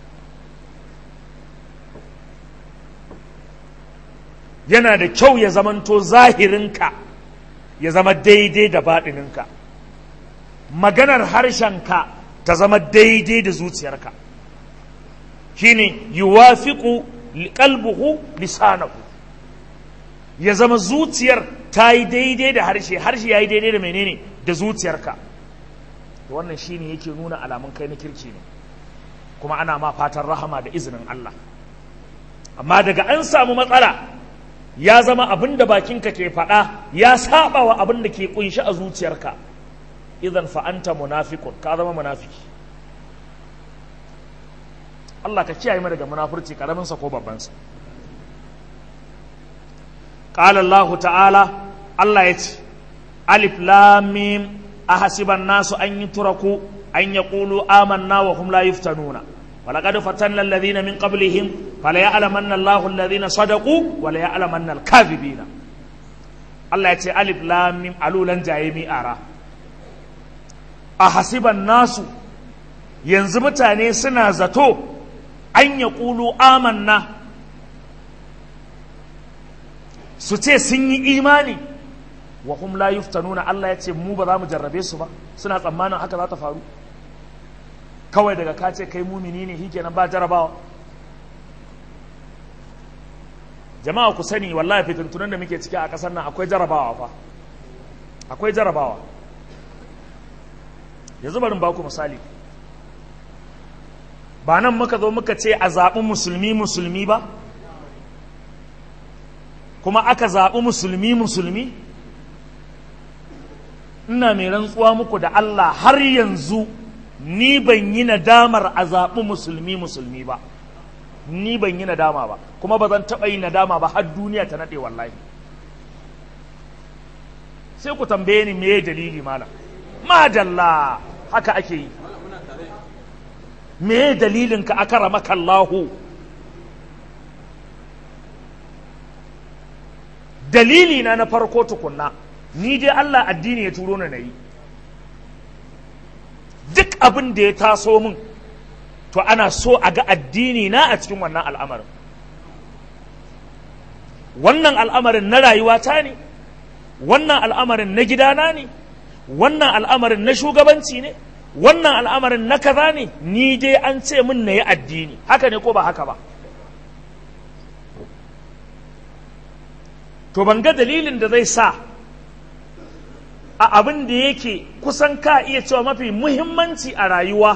yana da kyau ya zamanto zahirinka ya zama daidai da baɗininka maganar harshenka ta zama daidai da zuciyarka shine yuwafiqu qalbuhu lisanahu ya zama zuciyar ta yi daidai da harshe harshe ya yi daidai da menene da zuciyarka wannan shine yake nuna alamun kai na kirki ne kuma ana ma fatan rahama da izinin Allah amma daga an samu matsala ya zama abin da bakinka ke faɗa ya saba wa abin da ke kunshi a zuciyarka idan fa'anta munafikun ka zama munafiki Allah ka kiyaye mu daga munafurci karaminsa ko babbansa قال الله تعالى الله يتي ألف لام ميم أحسب الناس أن يتركوا أن يقولوا آمنا وهم لا يفتنون ولقد فتنا الذين من قبلهم فليعلمن الله الذين صدقوا وليعلمن الكاذبين الله يتي ألف لام ميم ألولا جايمي أرى أحسب الناس ينزمتاني سنا زتو أن يقولوا آمنا سوتي سني إيماني وهم لا يفتنون الله يتي مو بذا مجربي سبا سنة tsammanin haka za ta faru kawai daga ka ce kai mumini ne shikenan ba jarabawa jama'a ku sani wallahi fitintunan da muke ciki a ƙasar nan akwai jarabawa fa akwai jarabawa yanzu barin ba ku misali ba nan muka zo muka ce a zaɓi musulmi musulmi ba kuma aka zaɓi musulmi musulmi ina mai rantsuwa muku da Allah har yanzu ni ban yi nadamar a zaɓi musulmi musulmi ba ni ban yi nadama ba kuma ba zan taɓa yi nadama ba har duniya ta naɗe wallahi sai ku tambaye ni me dalili malam madalla haka ake yi me dalilin ka aka ramaka Allahu dalili na na farko tukunna ni dai Allah addini ya turo na yi duk abin da ya taso min to ana so a ga addini na a cikin wannan al'amarin wannan al'amarin na rayuwata ne wannan al'amarin na gidana ne wannan al'amarin na shugabanci ne wannan al'amarin na kaza ne ni dai an ce min na yi addini haka ne ko ba haka ba to ban ga dalilin da zai sa a abin da yake kusan ka iya cewa mafi muhimmanci a rayuwa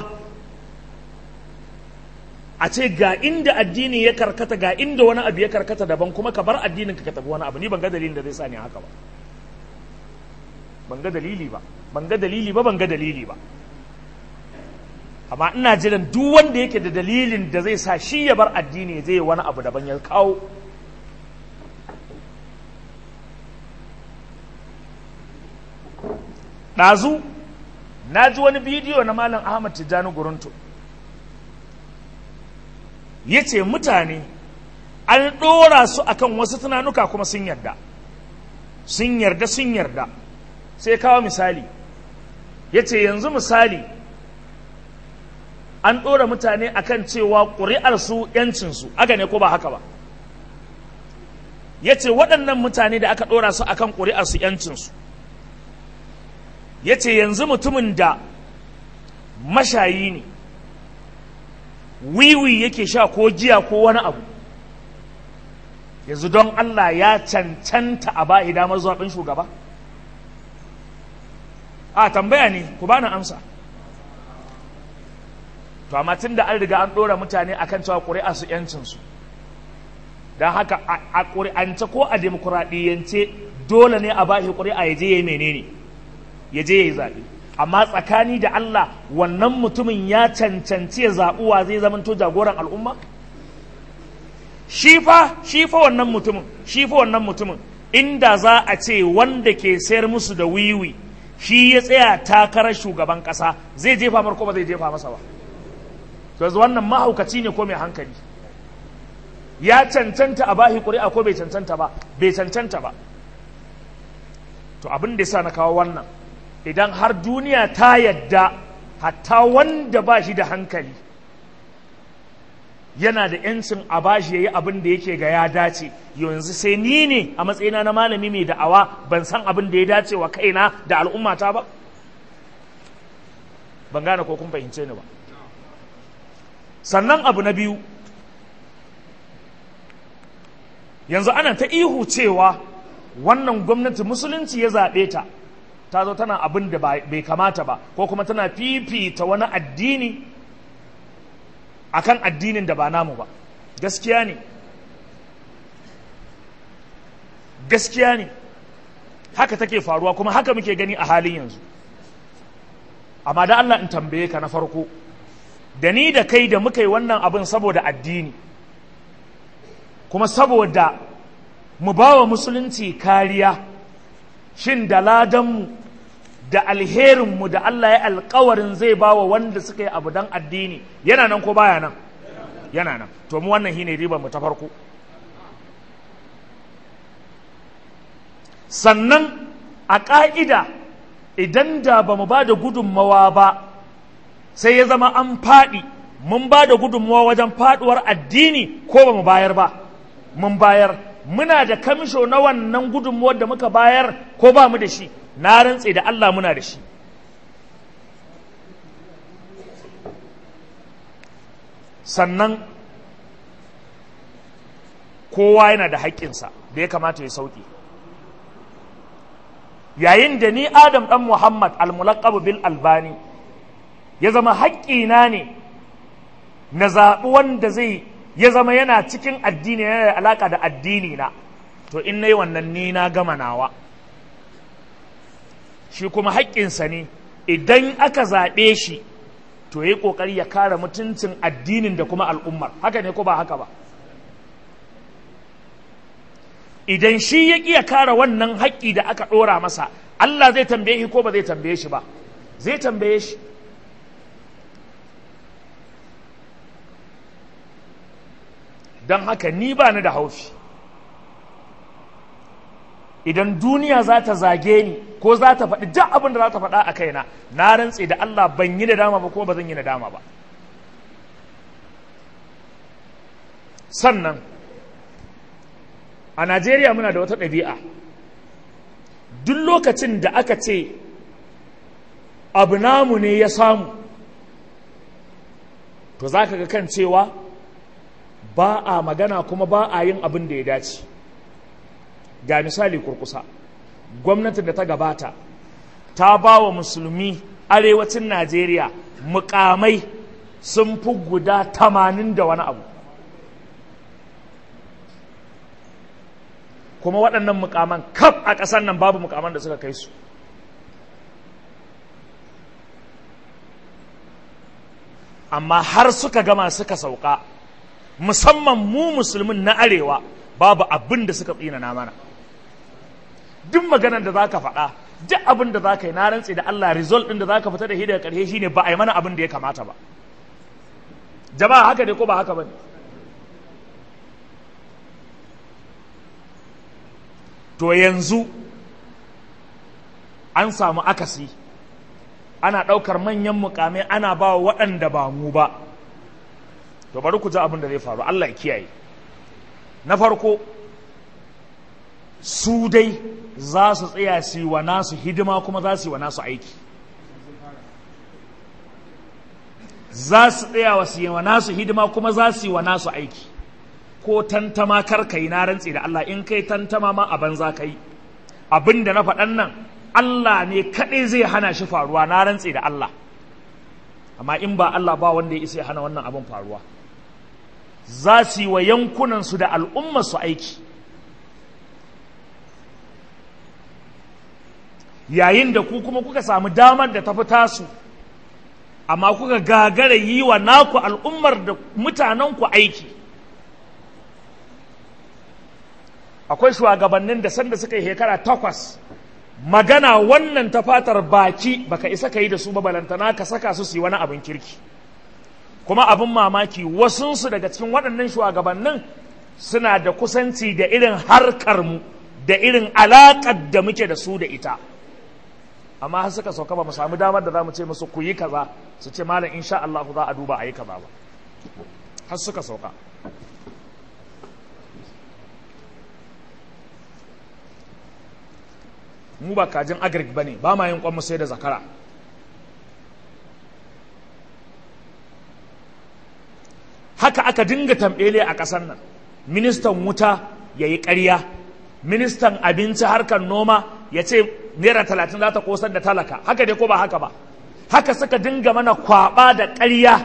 a ce ga inda addini ya karkata ga inda wani abu ya karkata daban kuma ka bar addinin ka tafi wani abu ni ban ga dalilin da zai sa ni haka ba ban ga dalili ba ban ga dalili ba ban ga dalili ba amma ina jiran duk wanda yake da dalilin da zai sa shi ya bar addini zai wani abu daban ya kawo ɗazu na ji wani bidiyo na malam ahmad tijjani guruntu ya ce mutane an ɗora su akan wasu tunanuka kuma sun yarda sun yarda sun yarda sai kawo misali ya ce yanzu misali an ɗora mutane akan cewa ƙuri'arsu ‘yancinsu aka ne ko ba haka ba ya ce waɗannan mutane da aka ɗora su akan ƙuri'arsu ‘yancinsu ya ce yanzu mutumin da mashayi ne wiwi yake sha ko jiya ko wani abu yanzu don Allah ya cancanta a ba damar zaɓen shugaba a tambaya ne ku bani amsa to amma tun da an riga an ɗora mutane akan cewa ƙuri'a su ‘yancinsu don haka a ƙuri'ance ko a demokuraɗiyyance dole ne a ba shi ƙuri'a ya je ya yi menene ya je ya yi zaɓe amma tsakani da Allah wannan mutumin ya cancanci ya zaɓuwa zai zamanto jagoran al'umma shi fa shi fa wannan mutumin shi fa wannan mutumin inda za a ce wanda ke sayar musu da wiwi shi ya tsaya takarar shugaban ƙasa zai jefa mar ko ba zai jefa masa ba yanzu wannan mahaukaci ne ko mai hankali ya cancanta a bahi ƙuri'a ko bai cancanta ba bai cancanta ba to abin da yasa na kawo wannan idan har duniya ta yadda hatta wanda ba shi da hankali yana da yancin a bashi ya yi abin da yake ga ya dace yanzu sai ni ne a matsayina na malami mai da'awa ban san abin da ya dace wa kaina da al'ummata ba ban gane ko kun fahimce ni ba sannan abu na biyu yanzu ana ta ihu cewa wannan gwamnati musulunci ya zaɓe ta ta zo tana abin da bai kamata ba ko kuma tana fifita wani addini akan addinin da ba namu ba gaskiya ne gaskiya ne haka take faruwa kuma haka muke gani a halin yanzu amma da Allah in tambaye ka na farko da ni da kai da muka yi wannan abin saboda addini kuma saboda mu ba wa musulunci kariya shin da ladanmu da alherinmu da Allah ya alkawarin zai ba wa wanda suka yi abu don addini yana nan ko baya nan yana nan to mu wannan shine ribar mu ta farko sannan a ƙa'ida idan da ba mu ba da gudunmawa ba sai ya zama an faɗi mun ba da gudunmawa wajen faɗuwar addini ko ba mu bayar ba mun bayar muna da kamisho na wannan gudunmawar da muka bayar ko ba mu da shi na rantse da Allah muna da shi sannan kowa yana da haƙƙinsa da ya kamata ya sauƙi yayin da ni adam ɗan muhammad almulaqabu bil albani ya zama haƙƙina ne na zaɓi wanda zai ya zama yana cikin addini yana da alaƙa da addini na to in na yi wannan ni na gama nawa shi kuma haƙƙinsa ne idan aka zaɓe shi to ya yi ƙoƙari ya kare mutuncin addinin da kuma al'ummar haka ne ko ba haka ba idan shi ya ƙiya kare wannan haƙƙi da aka ɗora masa Allah zai tambaye shi ko ba zai tambaye shi ba zai tambaye shi don haka ni ba ni da haufi idan duniya za ta zage ni ko za ta faɗi duk abin da za ta faɗa a kaina na rantse da Allah ban yi da dama ba ko ba zan yi da dama ba sannan a Najeriya muna da wata ɗabi'a duk lokacin da aka ce abu namu ne ya samu to za ka ga kan cewa ba a magana kuma ba a yin abin da ya dace ga misali kurkusa gwamnatin da ta gabata ta ba wa musulmi arewacin najeriya mukamai sun fi guda tamanin da wani abu kuma waɗannan mukaman kaf a ƙasar nan babu mukaman da suka kai su amma har suka gama suka sauka musamman mu musulmin na arewa babu abin da suka tsinana mana duk maganar da za ka faɗa duk abin da za ka yi na rantse da Allah result ɗin da za ka fita da shi daga ƙarshe shine ba a yi mana abin da ya kamata ba jama'a haka ne ko ba haka ba ne to yanzu an samu akasi ana ɗaukar manyan mukamai ana ba wa waɗanda ba mu ba to bari ku ji abin da zai faru Allah ya kiyaye na farko su dai za su tsaya su yi wa nasu hidima kuma za su yi wa nasu aiki za su tsaya wa su yi wa nasu hidima kuma za su yi wa nasu aiki ko tantama kar ka yi na rantse da Allah in kai tantama ma a banza ka yi abin da na faɗan nan Allah ne kaɗai zai hana shi faruwa na rantse da Allah amma in ba Allah ba wanda ya isa ya hana wannan abin faruwa za su yi wa yankunansu da al'ummarsu aiki yayin da ku kuma kuka samu damar da tafi tasu amma kuka gagara yi wa naku al'ummar da mutanenku aiki akwai shugabannin da sanda suka yi shekara takwas magana wannan ta fatar baki baka isa ka yi da su balantana ka saka su su yi wani abin kirki kuma abin mamaki wasunsu daga cikin waɗannan shugabannin suna da kusanci da irin harkarmu da irin alaƙar da muke da su da ita amma har suka sauka ba mu samu damar da za mu ce musu ku yi kaza su ce malam insha Allah za a duba a yi kaza ba har suka sauka mu ba kajin agric ba ne ba ma yin kwanmu sai da zakara haka aka dinga tambele a ƙasar nan ministan wuta ya yi ƙarya ministan abinci harkar noma ya ce naira talatin za ta kosar da talaka haka dai ko ba haka ba haka suka dinga mana kwaba da ƙarya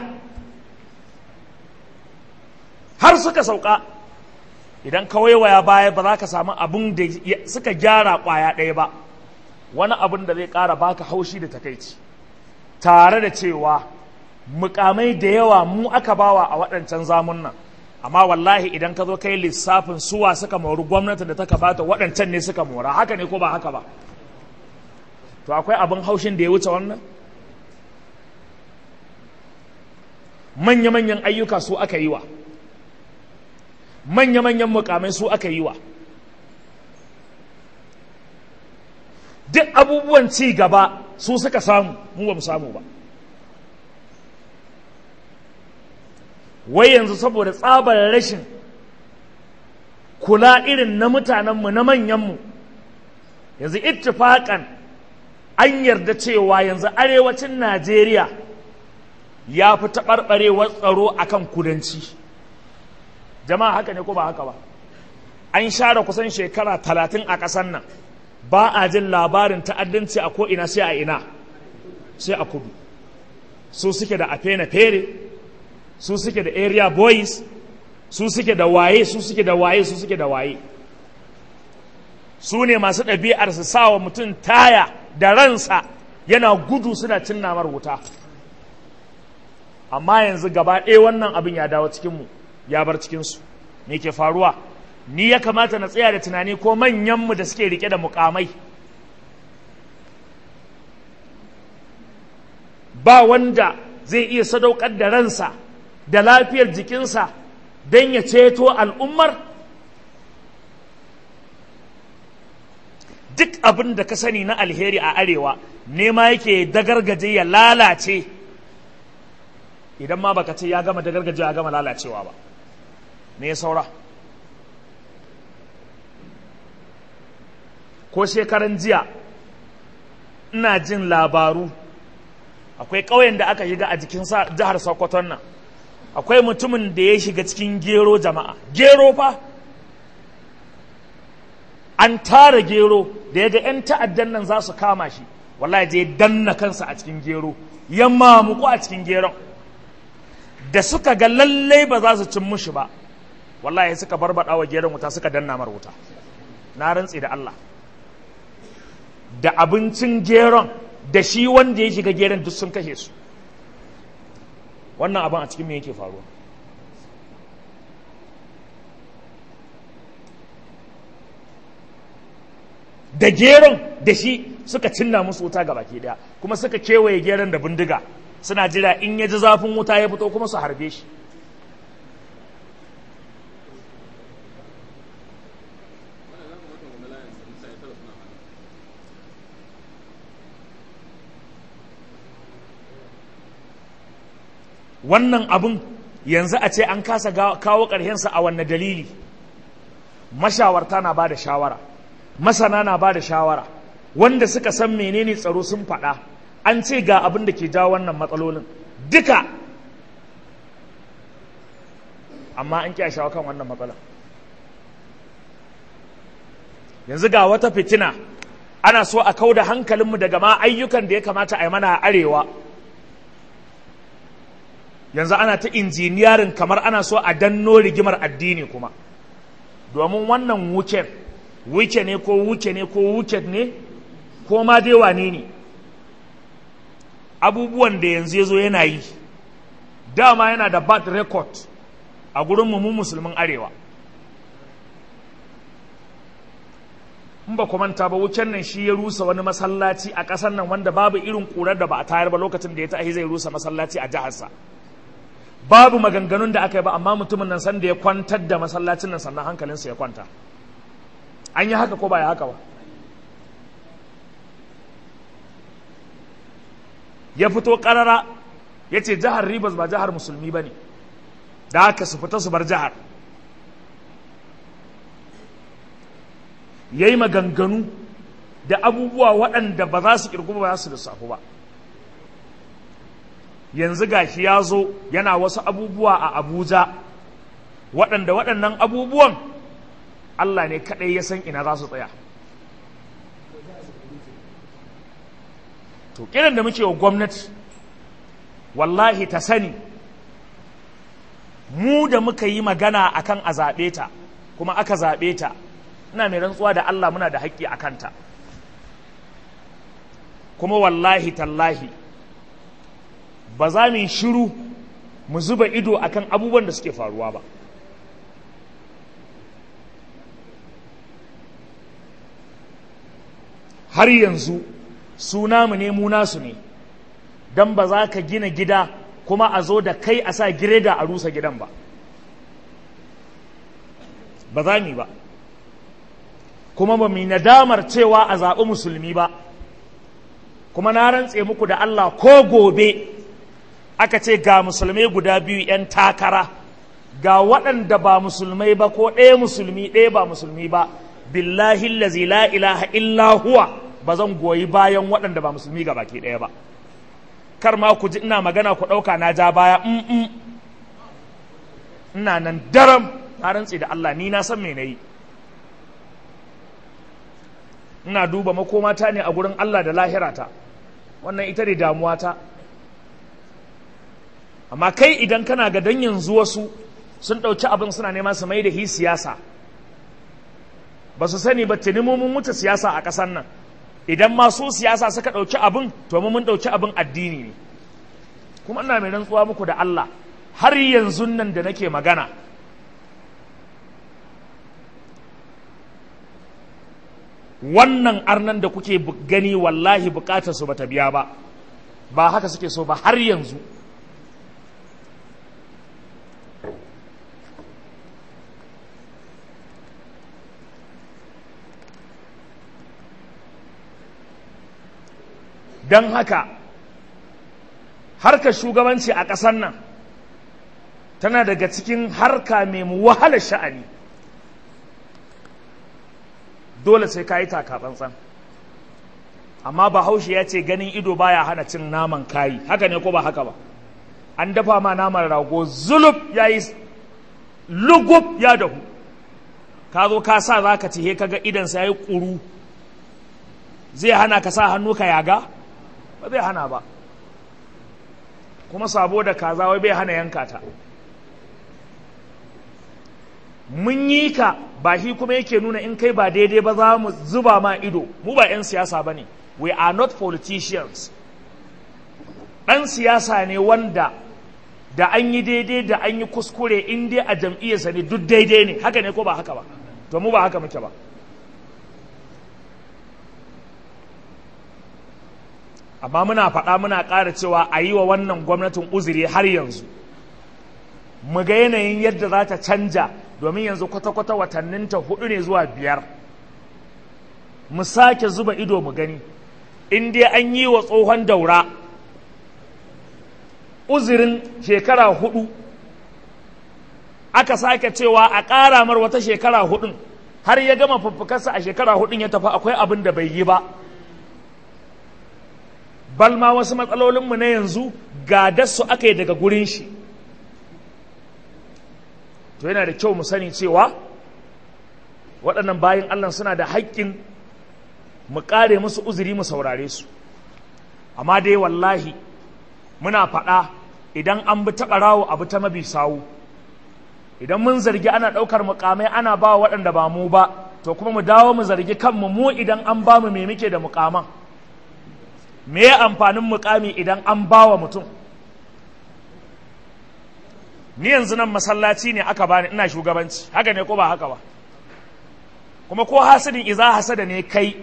har suka sauka idan ka waiwaya baya ba za ka samu abin da suka gyara ƙwaya ɗaya ba wani abin da zai ƙara baka haushi da takaici tare da cewa mukamai da yawa mu aka bawa a waɗancan zamun nan amma wallahi idan ka zo kai lissafin suwa suka mori gwamnati da ta bata waɗancan ne suka mora haka ne ko ba haka ba to akwai abin haushin da ya wuce wannan manya-manyan ayyuka su aka yi wa manya-manyan mukamai su aka yi wa duk abubuwan ci gaba su suka samu mu ba mu samu ba wai yanzu saboda tsabar rashin kula irin na mutanenmu na manyanmu yanzu ittifaƙan an yarda cewa yanzu arewacin najeriya ya fi taɓarɓarewar tsaro a kan kudanci jama'a haka ne ko ba haka ba an share kusan shekara talatin a ƙasar nan ba a jin labarin ta'addanci a ko'ina sai a ina sai a kudu su suke da afena fere su suke da area boys su suke da waye su suke da waye su suke da waye su ne masu ɗabi'ar su sawa mutum taya da ransa yana gudu suna cin namar wuta amma yanzu gaba ɗaya wannan abin ya dawo cikinmu ya bar cikinsu me ke faruwa ni ya kamata na tsaya da tunani ko manyanmu da suke rike da mukamai ba wanda zai iya sadaukar da ransa da lafiyar jikinsa don ya ceto al'ummar duk abin da ka sani na alheri a arewa nema yake dagargaje ya lalace idan ma baka ce ya gama dagargaje ya gama lalacewa ba me ya saura ko shekaran jiya ina jin labaru akwai ƙauyen da aka shiga a jikin jihar sokoton nan akwai mutumin da ya shiga cikin gero jama'a gero fa an tara gero da ya ga 'yan ta'addan nan za su kama shi wallahi je danna kansa a cikin gero ya mamuku a cikin geron da suka ga lallai ba za su cin mushi ba wallahi suka barbaɗa wa geron wuta suka danna mar wuta na rantse da Allah da abincin geron da shi wanda ya shiga geron duk sun kashe su wannan abin a cikin me yake faruwa da geron da shi suka cinna musu wuta ga baki daya kuma suka kewaye geron da bindiga suna jira in ya ji zafin wuta ya fito kuma su harbe shi wannan abin yanzu a ce an kasa kawo ƙarshensa a wanne dalili mashawarta na ba da shawara masana na ba da shawara wanda suka san menene tsaro sun faɗa an ce ga abin da ke jawo wannan matsalolin duka amma an ƙi shawo kan wannan matsalar yanzu ga wata fitina ana so a kau da hankalinmu daga ma ayyukan da ya kamata a yi mana a arewa yanzu ana ta injiniyarin kamar ana so a danno rigimar addini kuma domin wannan wuken wuke ne ko wuke ne ko wuket ne ko ma dai wane ne abubuwan da yanzu ya zo yana yi dama yana da bad record a gurin mu musulmin arewa in ba manta ba wuken nan shi ya rusa wani masallaci a ƙasar nan wanda babu irin ƙurar da ba a tayar ba lokacin da ya tahi zai rusa masallaci a jiharsa babu maganganun da aka yi ba amma mutumin nan sanda ya kwantar da masallacin nan sannan hankalinsa ya kwanta an yi haka ko ba ya haka ba ya fito karara ya ce jihar ribas ba jihar musulmi ba ne da haka su fita su bar jihar ya yi maganganu da abubuwa waɗanda ba za su ƙirgu ba za su lissafu ba yanzu gashi ya zo yana wasu abubuwa a abuja waɗanda waɗannan abubuwan allah ne kaɗai ya san ina za su tsaya to kiran da muke wa gwamnati wallahi ta sani mu da muka yi magana akan a zaɓe ta kuma aka zaɓe ta ina mai rantsuwa da allah muna da haƙƙi a kanta kuma wallahi tallahi ba za mu yi shiru mu zuba ido akan abubuwan da suke faruwa ba har yanzu su namu ne mu nasu ne don ba za ka gina gida kuma a zo da kai a sa gireda a rusa gidan ba ba za mu ba kuma ba mu nadamar cewa a zaɓi musulmi ba kuma na rantse muku da Allah ko gobe aka ce ga musulmai guda biyu 'yan takara ga waɗanda ba musulmai ba ko ɗaya musulmi ɗaya ba musulmi ba billahi lazi la ilaha illa huwa ba zan goyi bayan waɗanda ba musulmi ga baki ɗaya ba kar ma ku ji ina magana ku ɗauka na ja baya mm ina nan daram na rantse da Allah ni na san me na yi ina duba makomata ne a gurin Allah da lahirata wannan ita ne damuwata amma kai idan kana ga dan yanzu wasu sun ɗauki abin suna nema su mai da hi siyasa ba su sani ba tuni mun mutu siyasa a ƙasar nan idan masu siyasa suka ɗauki abin to mun ɗauki abin addini ne kuma ina mai rantsuwa muku da Allah har yanzu nan da nake magana wannan arnan da kuke gani wallahi bukatar su bata biya ba ba haka suke so ba har yanzu don haka harkar shugabanci a ƙasar nan tana daga cikin harka mai wahalar sha'ani dole sai ka yi takatsantsan amma bahaushe ya ce ganin ido baya hana cin naman kayi haka ne ko ba haka ba an dafa ma naman rago zulub ya yi lugub ya dahu ka zo ka sa za ka cihe ka ga idansa ya yi ƙuru zai hana ka sa hannu ka yaga ba zai hana ba kuma sabo da kaza wai bai hana yanka ta mun yi ka ba shi kuma yake nuna in kai ba daidai ba za mu zuba ma ido mu ba 'yan siyasa ba ne we are not politicians ɗan siyasa ne wanda da an yi daidai da an yi kuskure in dai a jam'iyyarsa ne duk daidai ne haka ne ko ba haka ba to mu ba haka muke ba amma muna faɗa muna ƙara cewa a yi wa wannan gwamnatin uzuri har yanzu mu ga yanayin yadda za ta canja domin yanzu kwata-kwata watanninta hudu ne zuwa biyar mu sake zuba ido mu gani in dai an yi wa tsohon daura uzirin shekara hudu aka sake cewa a ƙara mar wata shekara hudun har ya gama fuffukarsa a shekara hudun ya tafi akwai abin da bai yi ba balma wasu matsalolinmu na yanzu gadarsu aka yi daga gurin shi to yana da kyau mu sani cewa waɗannan bayan Allah suna da haƙƙin mu ƙare musu uzuri mu saurare su amma dai wallahi muna faɗa idan an bi ta ɓarawo abu ta mabi sawu idan mun zargi ana ɗaukar mukamai ana ba waɗanda ba mu ba to kuma mu dawo mu zargi kanmu mu idan an ba mu me muke da mukaman me ya amfanin mukami idan an ba wa mutum ni yanzu nan masallaci ne aka bani ina shugabanci haka ne ko ba haka ba kuma ko hasidin iza hasada ne kai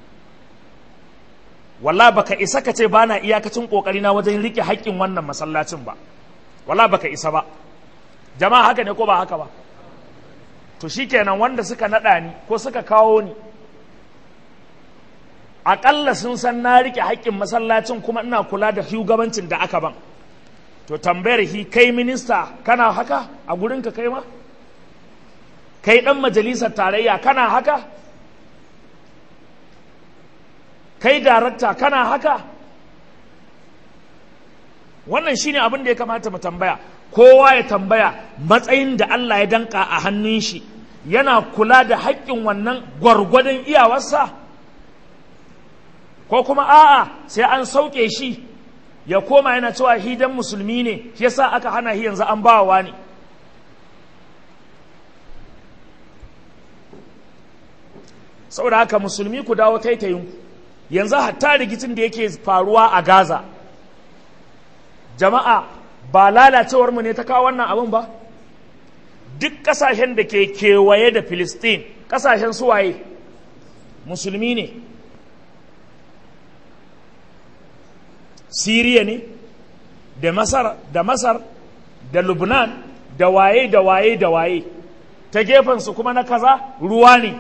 walla baka isa ka ce bana iyakacin kokari na wajen rike haƙƙin wannan masallacin ba walla baka isa ba jama'a haka ne ko ba haka ba to shikenan wanda suka nada ni ko suka kawo ni aƙalla sun san na rike haƙƙin masallacin kuma ina kula da shugabancin da aka ban to tambayar hi kai minista kana haka a gurinka kai ma kai ɗan majalisar tarayya kana haka kai darakta kana haka wannan shine abin da ya kamata mu tambaya kowa ya tambaya matsayin da Allah ya danka a hannun shi yana kula da haƙƙin wannan gwargwadon iyawarsa ko kuma a'a sai an sauke shi ya koma yana cewa hidan musulmi ne shi yasa aka hana shi yanzu an bawa ne saboda haka musulmi ku dawo taitayinku yanzu hatta rikicin da yake faruwa a gaza jama'a ba lalacewar mu ne ta kawo wannan abin ba duk kasashen da ke kewaye da filistin kasashen suwaye musulmi ne siriya ne da masar da masar da lubnan da waye da waye da waye ta gefensu kuma na kaza ruwa ne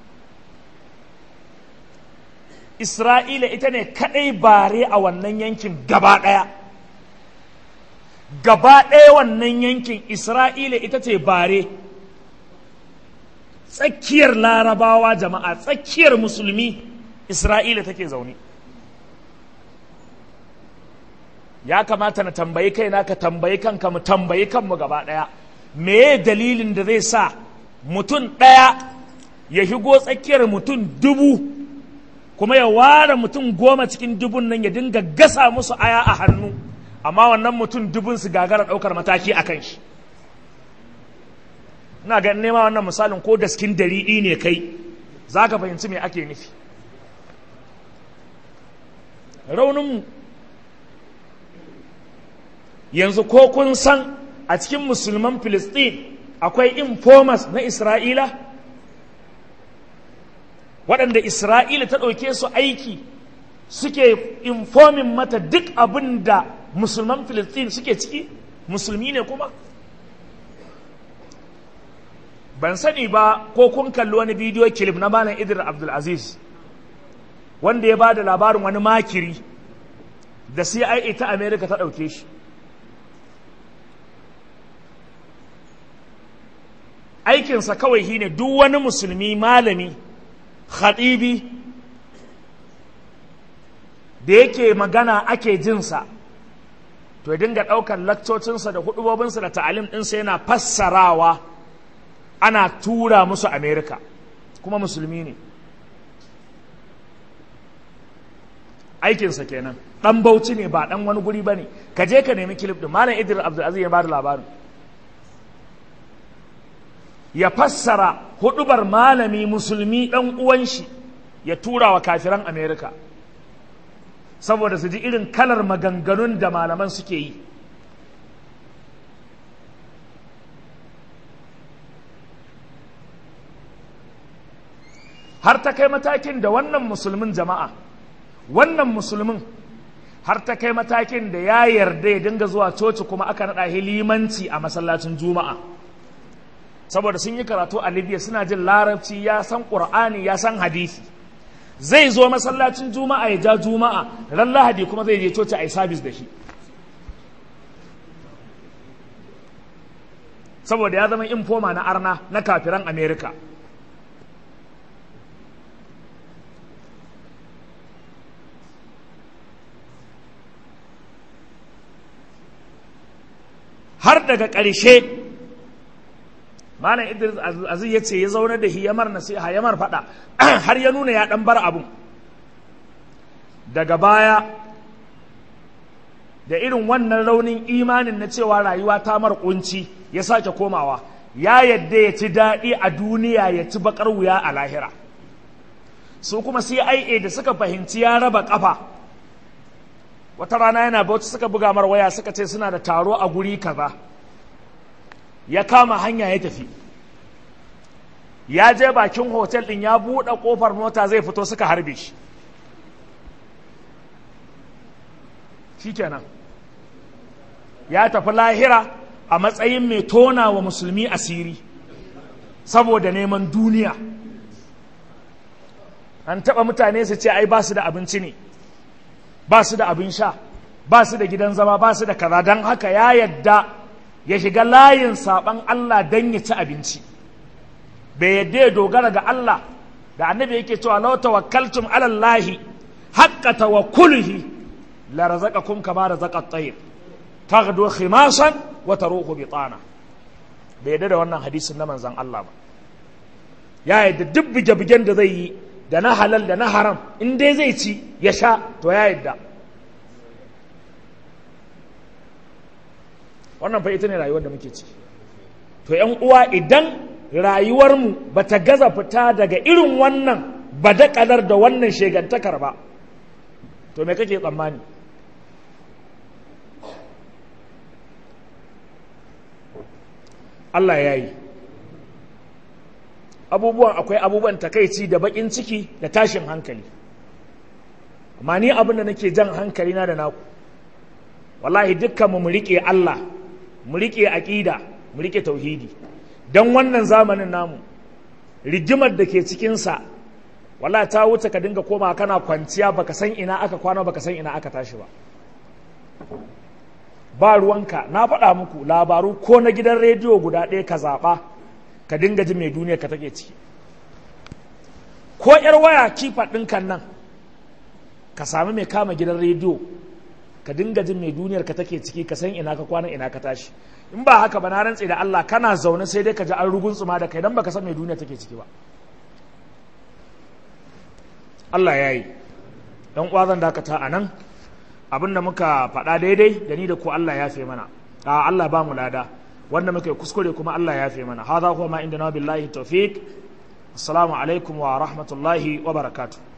isra'ila ita ne kadai bare a wannan yankin gaba ɗaya gaba ɗaya wannan yankin isra'ila ita ce bare tsakiyar larabawa jama'a tsakiyar musulmi isra'ila take zaune ya kamata na tambayi kaina ka tambayi kanka mu tambayi kanmu gaba ɗaya meye dalilin da zai sa mutum ɗaya ya shigo tsakiyar mutum dubu kuma ya ware mutum goma cikin dubun nan ya dinga gasa musu aya a hannu amma wannan mutum dubun su gagara ɗaukar mataki a kan shi ina ga nema wannan misalin ko daskin dariɗi ne kai za ka fahimci me ake nufi rauninmu yanzu ko kun san a cikin musulman filistin akwai informers na isra'ila waɗanda isra'ila ta ɗauke su aiki suke informin mata duk abin da musulman filistin suke ciki musulmi ne kuma ban sani ba ko kun kalli wani bidiyo kilif na malam idris abdulaziz wanda ya ba da labarin wani makiri da cia ta america ta ɗauke shi aikinsa kawai shine duk wani musulmi malami khatibi da yake magana ake jinsa to ya dinga ɗaukar lakcocinsa da hudubobinsa da ta'alim ɗinsa yana fassarawa ana tura musu amerika kuma musulmi ne aikinsa kenan ɗan bauchi ne ba ɗan wani guri ba ne ka je ka nemi kilif ɗin malam idris abdulaziz ya ba da labarin ya fassara hudubar malami musulmi ɗan uwan shi ya tura wa kafiran amerika saboda su ji irin kalar maganganun da malaman suke yi har ta kai matakin da wannan musulmin jama'a wannan musulmin har ta kai matakin da ya yarda ya dinga zuwa coci kuma aka naɗa limanci a masallacin juma'a saboda sun yi karatu a libya suna jin larabci ya san ƙur'ani ya san hadisi zai zo masallacin juma'a ya ja juma'a ran lahadi kuma zai je coci a yi sabis da shi saboda ya zama infoma na arna na kafiran amerika har daga ƙarshe malam idris aziz ya ce ya zaune da hiyamar nasiha yamar faɗa har ya nuna ya ɗan bar abun daga baya da irin wannan raunin imanin na cewa rayuwa ta mar kunci ya sake komawa ya yadda ya ci daɗi a duniya ya ci baƙar wuya a lahira su kuma cia da suka fahimci ya raba ƙafa wata rana yana bauchi suka buga mar waya suka ce suna da taro a guri kaza ya kama hanya ya tafi ya je bakin hotel din ya buɗe ƙofar mota zai fito suka harbe shi shikenan ya tafi lahira a matsayin mai tona wa musulmi asiri saboda neman duniya an taɓa mutane su ce ai ba su da abinci ne ba su da abin sha ba su da gidan zama ba su da kaza don haka ya yadda ya shiga layin saɓan Allah don ya ci abinci bai yadda ya dogara ga Allah da annabi yake cewa law tawakkaltum ala Allah haqqa tawakkulihi la razaqakum kama razaqa at-tayr taghdu khimasan wa taruhu bitana bai yadda da wannan hadisin na manzon Allah ba ya yadda duk bige-bigen da zai yi da na halal da na haram in dai zai ci ya sha to ya yadda wannan fa ita ne rayuwar da muke ciki to yan uwa idan rayuwarmu ba ta gaza fita daga irin wannan badakalar da wannan shegantakar ba to me kake tsammani Allah ya yi abubuwan akwai abubuwan takaici da bakin ciki da tashin hankali amma ni abin da nake jan hankali na da naku wallahi dukkanmu mu riƙe Allah mu riƙe aƙida mu riƙe tauhidi don wannan zamanin namu rigimar da ke cikinsa wallahi ta wuce ka dinga koma kana kwanciya baka san ina aka kwana baka san ina aka tashi ba ba ruwanka na faɗa muku labaru ko na gidan rediyo guda ɗaya ka zaɓa ka dinga ji mai duniya ka take ciki ko ‘yar waya kifa ɗinkan nan ka sami mai kama gidan rediyo ka dinga jin mai duniyar ka take ciki ka san ina ka kwana ina ka tashi in ba haka ba na rantse da Allah kana zaune sai dai ka ji an rugun tsuma da kai dan baka san mai duniya take ciki ba Allah ya yi dan uwa zan dakata a nan abinda muka faɗa daidai da ni da ku Allah ya fi mana a Allah ba mu lada wanda muka yi kuskure kuma Allah ya fi mana hadha huwa ma indana billahi tawfiq assalamu alaikum wa rahmatullahi wa barakatuh